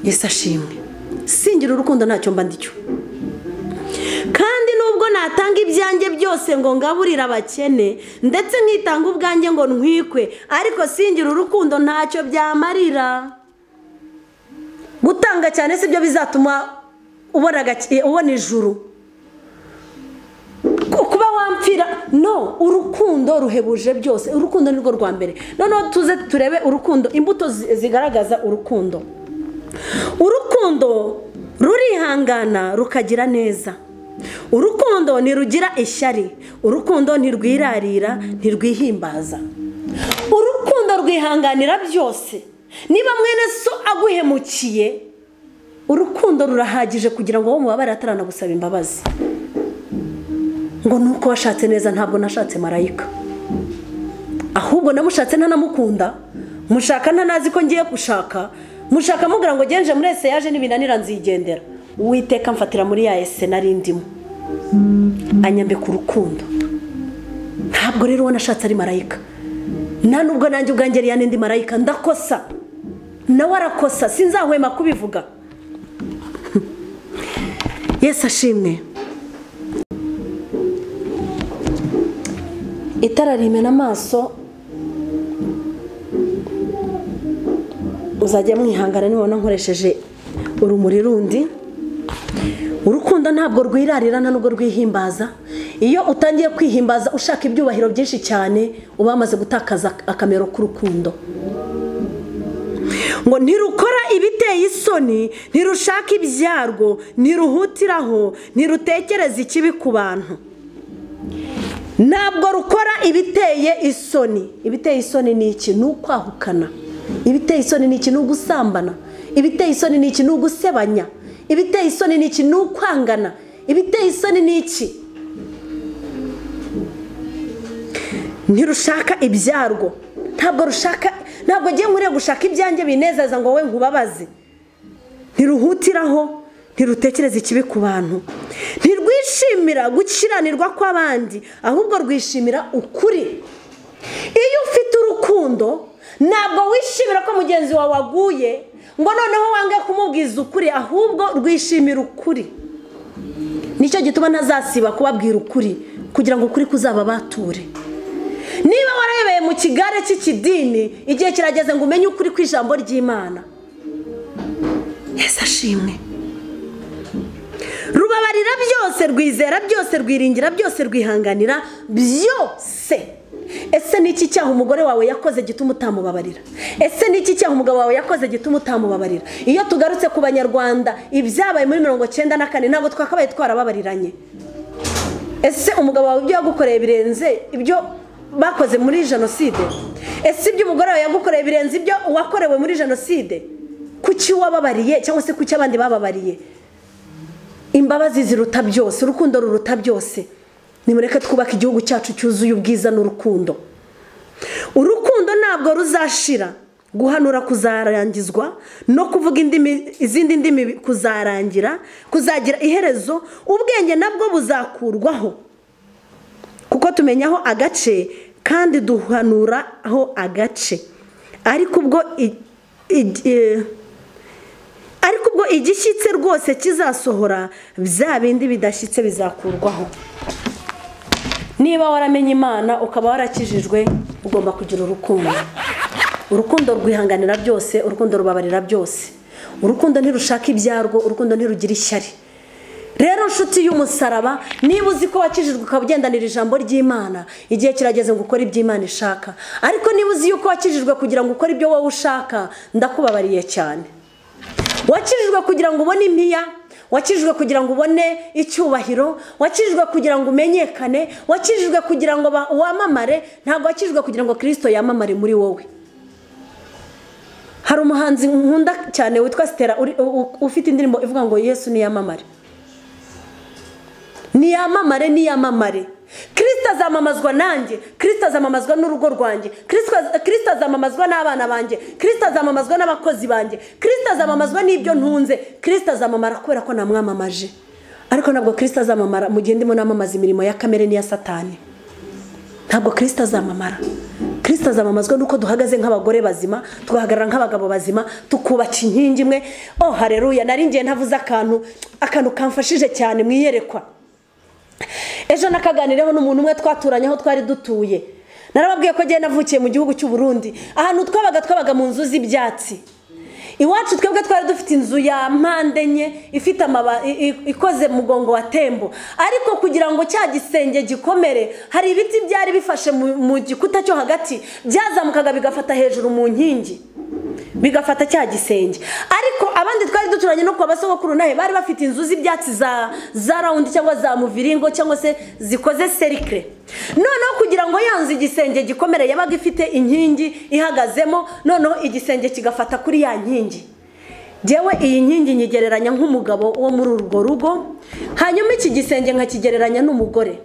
yesi ashimwe singira urukundo ntacyo mba ndicyo kandi nubwo natanga ibyanjye byose ngo ngaburire abakene ndetse nkitanga ubwanjye ngo ntwikwe ariko singira urukundo ntacyo byamarira gutanga cyane si byo bizatuma ubona ijuru kuba wampfira no urukundo ruhebuje byose urukundo ni rwo rwa mbere noneho tuze turebe urukundo imbuto zigaragaza urukundo urukundo rurihangana rukagira neza urukundo ntirugira ishyari urukundo ntirwirarira ntirwihimbaza urukundo rwihanganira byose niba mwene so aguhemukiye urukundo rurahagije kugira ngo uwo mubabare ataranagusaba imbabazi ngo nuko washatse neza ntabwo nashatse marayika ahubwo namushatse ntanamukunda mushaka ntanazi ko ngiye gushaka mushaka mubwira ngo genje muri ese yaje n'ibinanira nzigendera witeka mfatira muri ya ese nari ndimo anyambe ku rukundo ntabwo rero uwo nashatse ari marayika nta nubwo nanjye ubwanjye ariya n'indi marayika ndakosa nawe arakosa sinzahwema kubivuga yesi ashimwe itara rimena amaso uzajya mwihangana nibona nkoresheje urumuri rundi urukundo ntabwo rwirarira nubwo rwihimbaza iyo utangiye kwihimbaza ushaka ibyubahiro byinshi cyane uba wamaze gutakaza akamero k'urukundo ngo ntirukora ibiteye isoni ntirushaka ibyarwo ntiruhutiraho ntirutekereza ikibi ku bantu ntabwo rukora ibiteye isoni ibiteye isoni ni iki ni ukwahukana ibiteye isoni ni iki ni ugusambana ibiteye isoni ni iki ni ugusebanya ibiteye isoni ni iki ni ukwangana ibiteye isoni ni iki ntirushaka ibyarwo ntabwo rushaka ntabwo agiye nkuriye gushaka ibyanjye binezeza ngo we nkubabaze ntiruhutiraho ntirutekereze ikibi ku bantu ntirwishimira gukiranirwa kw'abandi ahubwo rwishimira ukuri iyo ufite urukundo ntabwo wishimira ko mugenzi wawe waguye ngo noneho wange kumubwiza ukuri ahubwo rwishimira ukuri nicyo gituma ntazasiba kubabwira ukuri kugira ngo ukuri kuzaba bature niba warebeye mu kigare cy'ikidini igihe kirageze ngo umenye ukuri ku ijambo ry'imana yesu ashimwe rubabarira byose rwizera byose rwiringira byose rwihanganira byose ese ni iki cyaha umugore wawe yakoze gituma utamubabarira ese ni iki cyaha umugabo wawe yakoze gituma utamubabarira iyo tugarutse ku banyarwanda ibyabaye muri mirongo cyenda na kane ntabwo twakabaye twarababariranye ese umugabo wawe ibyo yagukoreye birenze ibyo bakoze muri jenoside ese ibyo umugore wawe yagukoreye birenze ibyo uwakorewe muri jenoside kuki wababariye cyangwa se kuki abandi bababariye imbabazi ziruta byose urukundo ruruta byose nimureke twubake igihugu cyacu cyuzuye ubwiza n'urukundo urukundo ntabwo ruzashira guhanura kuzarangizwa no kuvuga izindi ndimi kuzarangira kuzagira iherezo ubwenge nabwo buzakurwaho kuko tumenyaho agace kandi duhanuraho agace ariko ubwo ariko ubwo igishyitse rwose kizasohora bya bindi bidashyitse bizakurwaho niba waramenye imana ukaba warakijijwe ugomba kugira urukundo urukundo rwihanganira byose urukundo rubabarira byose urukundo ntirushaka ibyarwo urukundo ntirugira ishyari rero nshuti y'umusaraba niba uzi ko wakijijwe ukaba ugendanira ijambo ry'imana igihe kirageze ngo ukore ibyo imana ishaka ariko niba uzi yuko wakijijwe kugira ngo ukore ibyo wowe ushaka ndakubabariye cyane wakijijwe kugira ngo ubone impiya wakijijwe kugira ngo ubone icyubahiro wakijijwe kugira ngo umenyekane wakijijwe kugira ngo wamamare ntabwo wakijijwe kugira ngo kirisito yamamare muri wowe hari umuhanzi nkunda cyane witwa sitera ufite indirimbo ivuga ngo yesu niyamamare niyamamare niyamamare kirisito azamamazwa nanjye kirisito azamamazwa n'urugo rwanjye kirisito azamamazwa n'abana banjye kirisito azamamazwa n'abakozi banjye kirisito azamamazwa n'ibyo ntunze kirisito azamamara kubera ko namwamamaje ariko ntabwo kirisito azamamara mu gihe ndimo namamaza imirimo ya kamere n'iya satani ntabwo kirisito azamamara kirisito azamamazwa nuko duhagaze nk'abagore bazima tugahagarara nk'abagabo bazima tukubaka inkingi imwe oh hareruya nari ngiye ntavuze akantu akantu kamfashije cyane mu iyerekwa ejo nakaganireho n'umuntu umwe twaturanye aho twari dutuye narababwiye ko agenda navukiye mu gihugu cy'uburundi ahantu twabaga twabaga mu nzu z'ibyatsi iwacu twebwe twari dufite inzu ya mpande enye ifite ikoze mugongo wa tembo ariko kugira ngo cya gisenge gikomere hari ibiti byari bifashe mu gikuta cyo hagati byazamukaga bigafata hejuru mu nkingi bigafata cya gisenge ariko abandi twari duturanye no kwa basogokuru nawe bari bafite inzu z'ibyatsi za rawundi cyangwa za muviringo cyangwa se zikoze serikire noneho kugira ngo ya nzu igisenge gikomere yabaga ifite inkingi ihagazemo noneho igisenge kigafata kuri ya nkingi ngewe iyi nkingi nyigereranya nk'umugabo wo muri urwo rugo hanyuma iki gisenge nkakigereranya n'umugore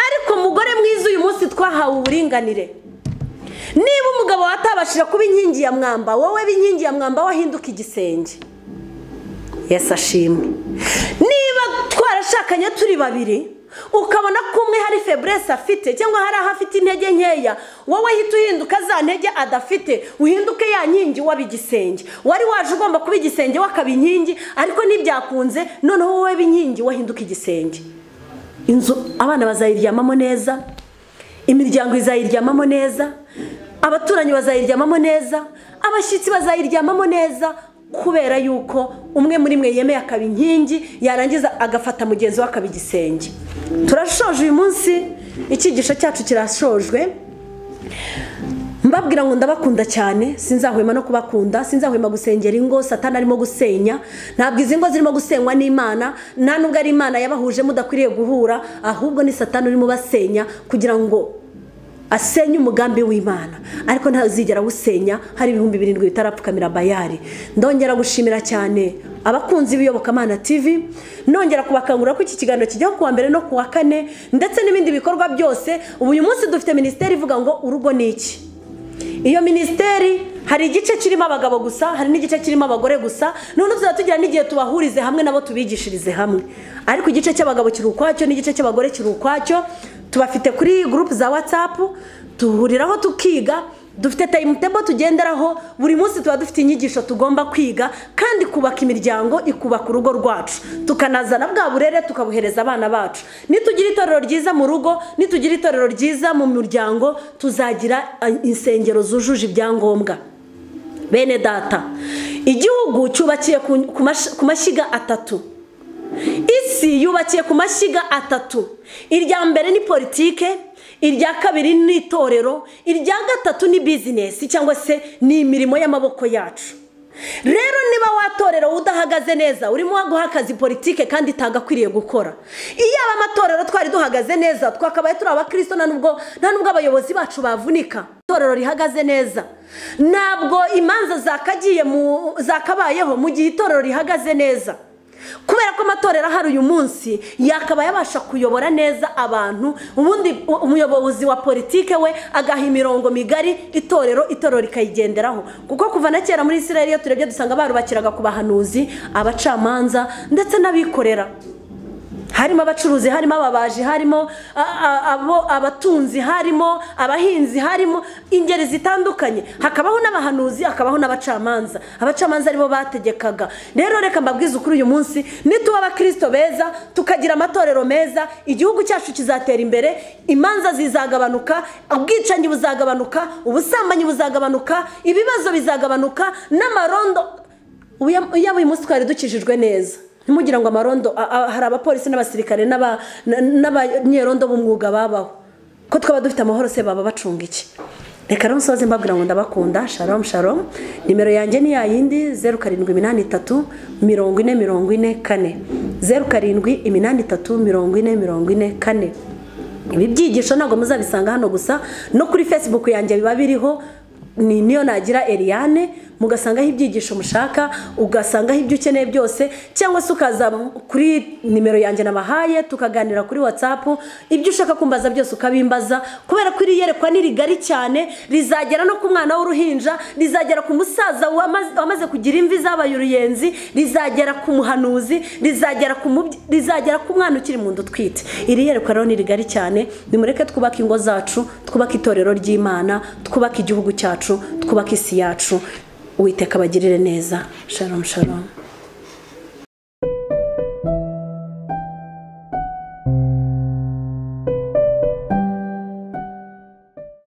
ariko mugore mwiza uyu munsi twahawe uburinganire niba umugabo watabashije kuba inkingi ya mwamba wowe b'inkingi ya mwamba wahinduka igisenge yesi ashimwe niba twarashakanye turi babiri ukabona ko umwe hari feburese afite cyangwa hari aho afite intege nkeya wowe hita uhinduka za ntege adafite uhinduke ya nkingi waba igisenge wari waje ugomba kuba igisenge wakaba inkingi ariko ntibyakunze noneho wowe b'inkingi wahinduka igisenge inzu abana bazayiryamamo neza imiryango izayiryamamo neza abaturanyi bazayiryamamo neza abashyitsi bazayiryamamo neza kubera yuko umwe muri mwe yemeye akaba inkingi yarangiza agafata mugenzi we akaba igisenge turashoje uyu munsi icyigisho cyacu kirashojwe mbabwira ngo ndabakunda cyane sinzahwema no kubakunda sinzahwema gusengera ingo satana arimo gusenya ntabwo izi ngo zirimo gusenywa n'imana nta nubwo ari imana yabahuje mudakwiriye guhura ahubwo ni satana urimo ubasenya kugira ngo asenye umugambi w'imana ariko ntazigera awusenya hari ibihumbi birindwi bitarapfukamira bayari ndongera gushimira cyane abakunzi b'iyobokamana tv nongera kubakangurira ko iki kiganiro kijyaho kuwa mbere no kuwa kane ndetse n'ibindi bikorwa byose ubu uyu munsi dufite minisiteri ivuga ngo urugo ni iki iyo minisiteri hari igice kirimo abagabo gusa hari n'igice kirimo abagore gusa none tuzaba tugira n'igihe tubahurize hamwe nabo tubigishirize hamwe ariko igice cy'abagabo kiri ukwacyo n'igice cy'abagore kiri ukwacyo tubafite kuri gurupe za watsapu duhuriraho tukiga dufite tayimutebo tugenderaho buri munsi tuba dufite inyigisho tugomba kwiga kandi kubaka imiryango ikubaka urugo rwacu tukanazana bwa burere tukabuhereza abana bacu nitugira itorero ryiza mu rugo nitugira itorero ryiza mu muryango tuzagira insengero zujuje ibyangombwa bene data igihugu cyubakiye ku- ku mash- ku mashyiga atatu isi yubakiye ku mashyiga atatu irya mbere ni politike irya kabiri ni itorero irya gatatu ni bizinesi cyangwa se ni imirimo y'amaboko yacu rero niba watorero udahagaze neza urimo guha akazi politike kandi itagakwiriye gukora iyo aba amatorero twari duhagaze neza twakabaye turi abakristo nta nubwo nta nubwo abayobozi bacu bavunika itorero rihagaze neza ntabwo imanza zakagiye mu zakabayeho mu gihe itorero rihagaze neza kubera ko amatorero ahari uyu munsi yakaba yabasha kuyobora neza abantu ubundi u- umuyobozi wa politike we agaha imirongo migari itorero itorero rikayigenderaho kuko kuva na kera muri israel iyo turebye dusanga barubakiraga ku bahanuzi abacamanza ndetse n'abikorera harimo abacuruzi harimo ababaji harimo a- a- abo- abatunzi harimo abahinzi harimo ingeri zitandukanye hakabaho n'abahanuzi hakabaho n'abacamanza abacamanza aribo bategekaga rero reka mbabwize ukuri uyu munsi nituba abakristo beza tukagira amatorero meza igihugu cyacu kizatera imbere imanza zizagabanuka ubwicanyi buzagabanuka ubusambanyi buzagabanuka ibibazo bizagabanuka n'amarondo Uya- yaba uyu munsi twari dukijijwe neza ntimugire ngo amarondo a- a- hari abapolisi n'abasirikare n'aba- na- n'abanyerondo b'umwuga babaho ko twaba dufite amahoro se baba bacunga iki reka rero musoze mbabwira ngo ndabakunda sharom sharom nimero yanjye ni yayindi zeru karindwi iminani itatu mirongo ine mirongo ine kane zeru karindwi iminani itatu mirongo ine mirongo ine kane ibi byigisho ntabwo muzabisanga hano gusa no kuri facebook yanjye biba biriho ni niyo nagira Eliane mugasangaho ibyigisho mushaka ugasangaho ibyo ukeneye byose cyangwa se ukaza kuri nimero yanjye nabahaye tukaganira kuri whatsapp ibyo ushaka kumbaza byose ukabimbaza kubera ko iri yerekwa ni rigari cyane rizagera no ku mwana w'uruhinja rizagera ku musaza wamaze- wamaze kugira imvi zabaye uruyenzi rizagera ku muhanuzi rizagera ku mubye- rizagera ku mwana ukiri mu nda utwite iri yerekwa rero ni rigari cyane nimureke twubake ingo zacu twubake itorero ry'imana twubake igihugu cyacu twubake isi yacu uwiteka abagirire neza sharon sharon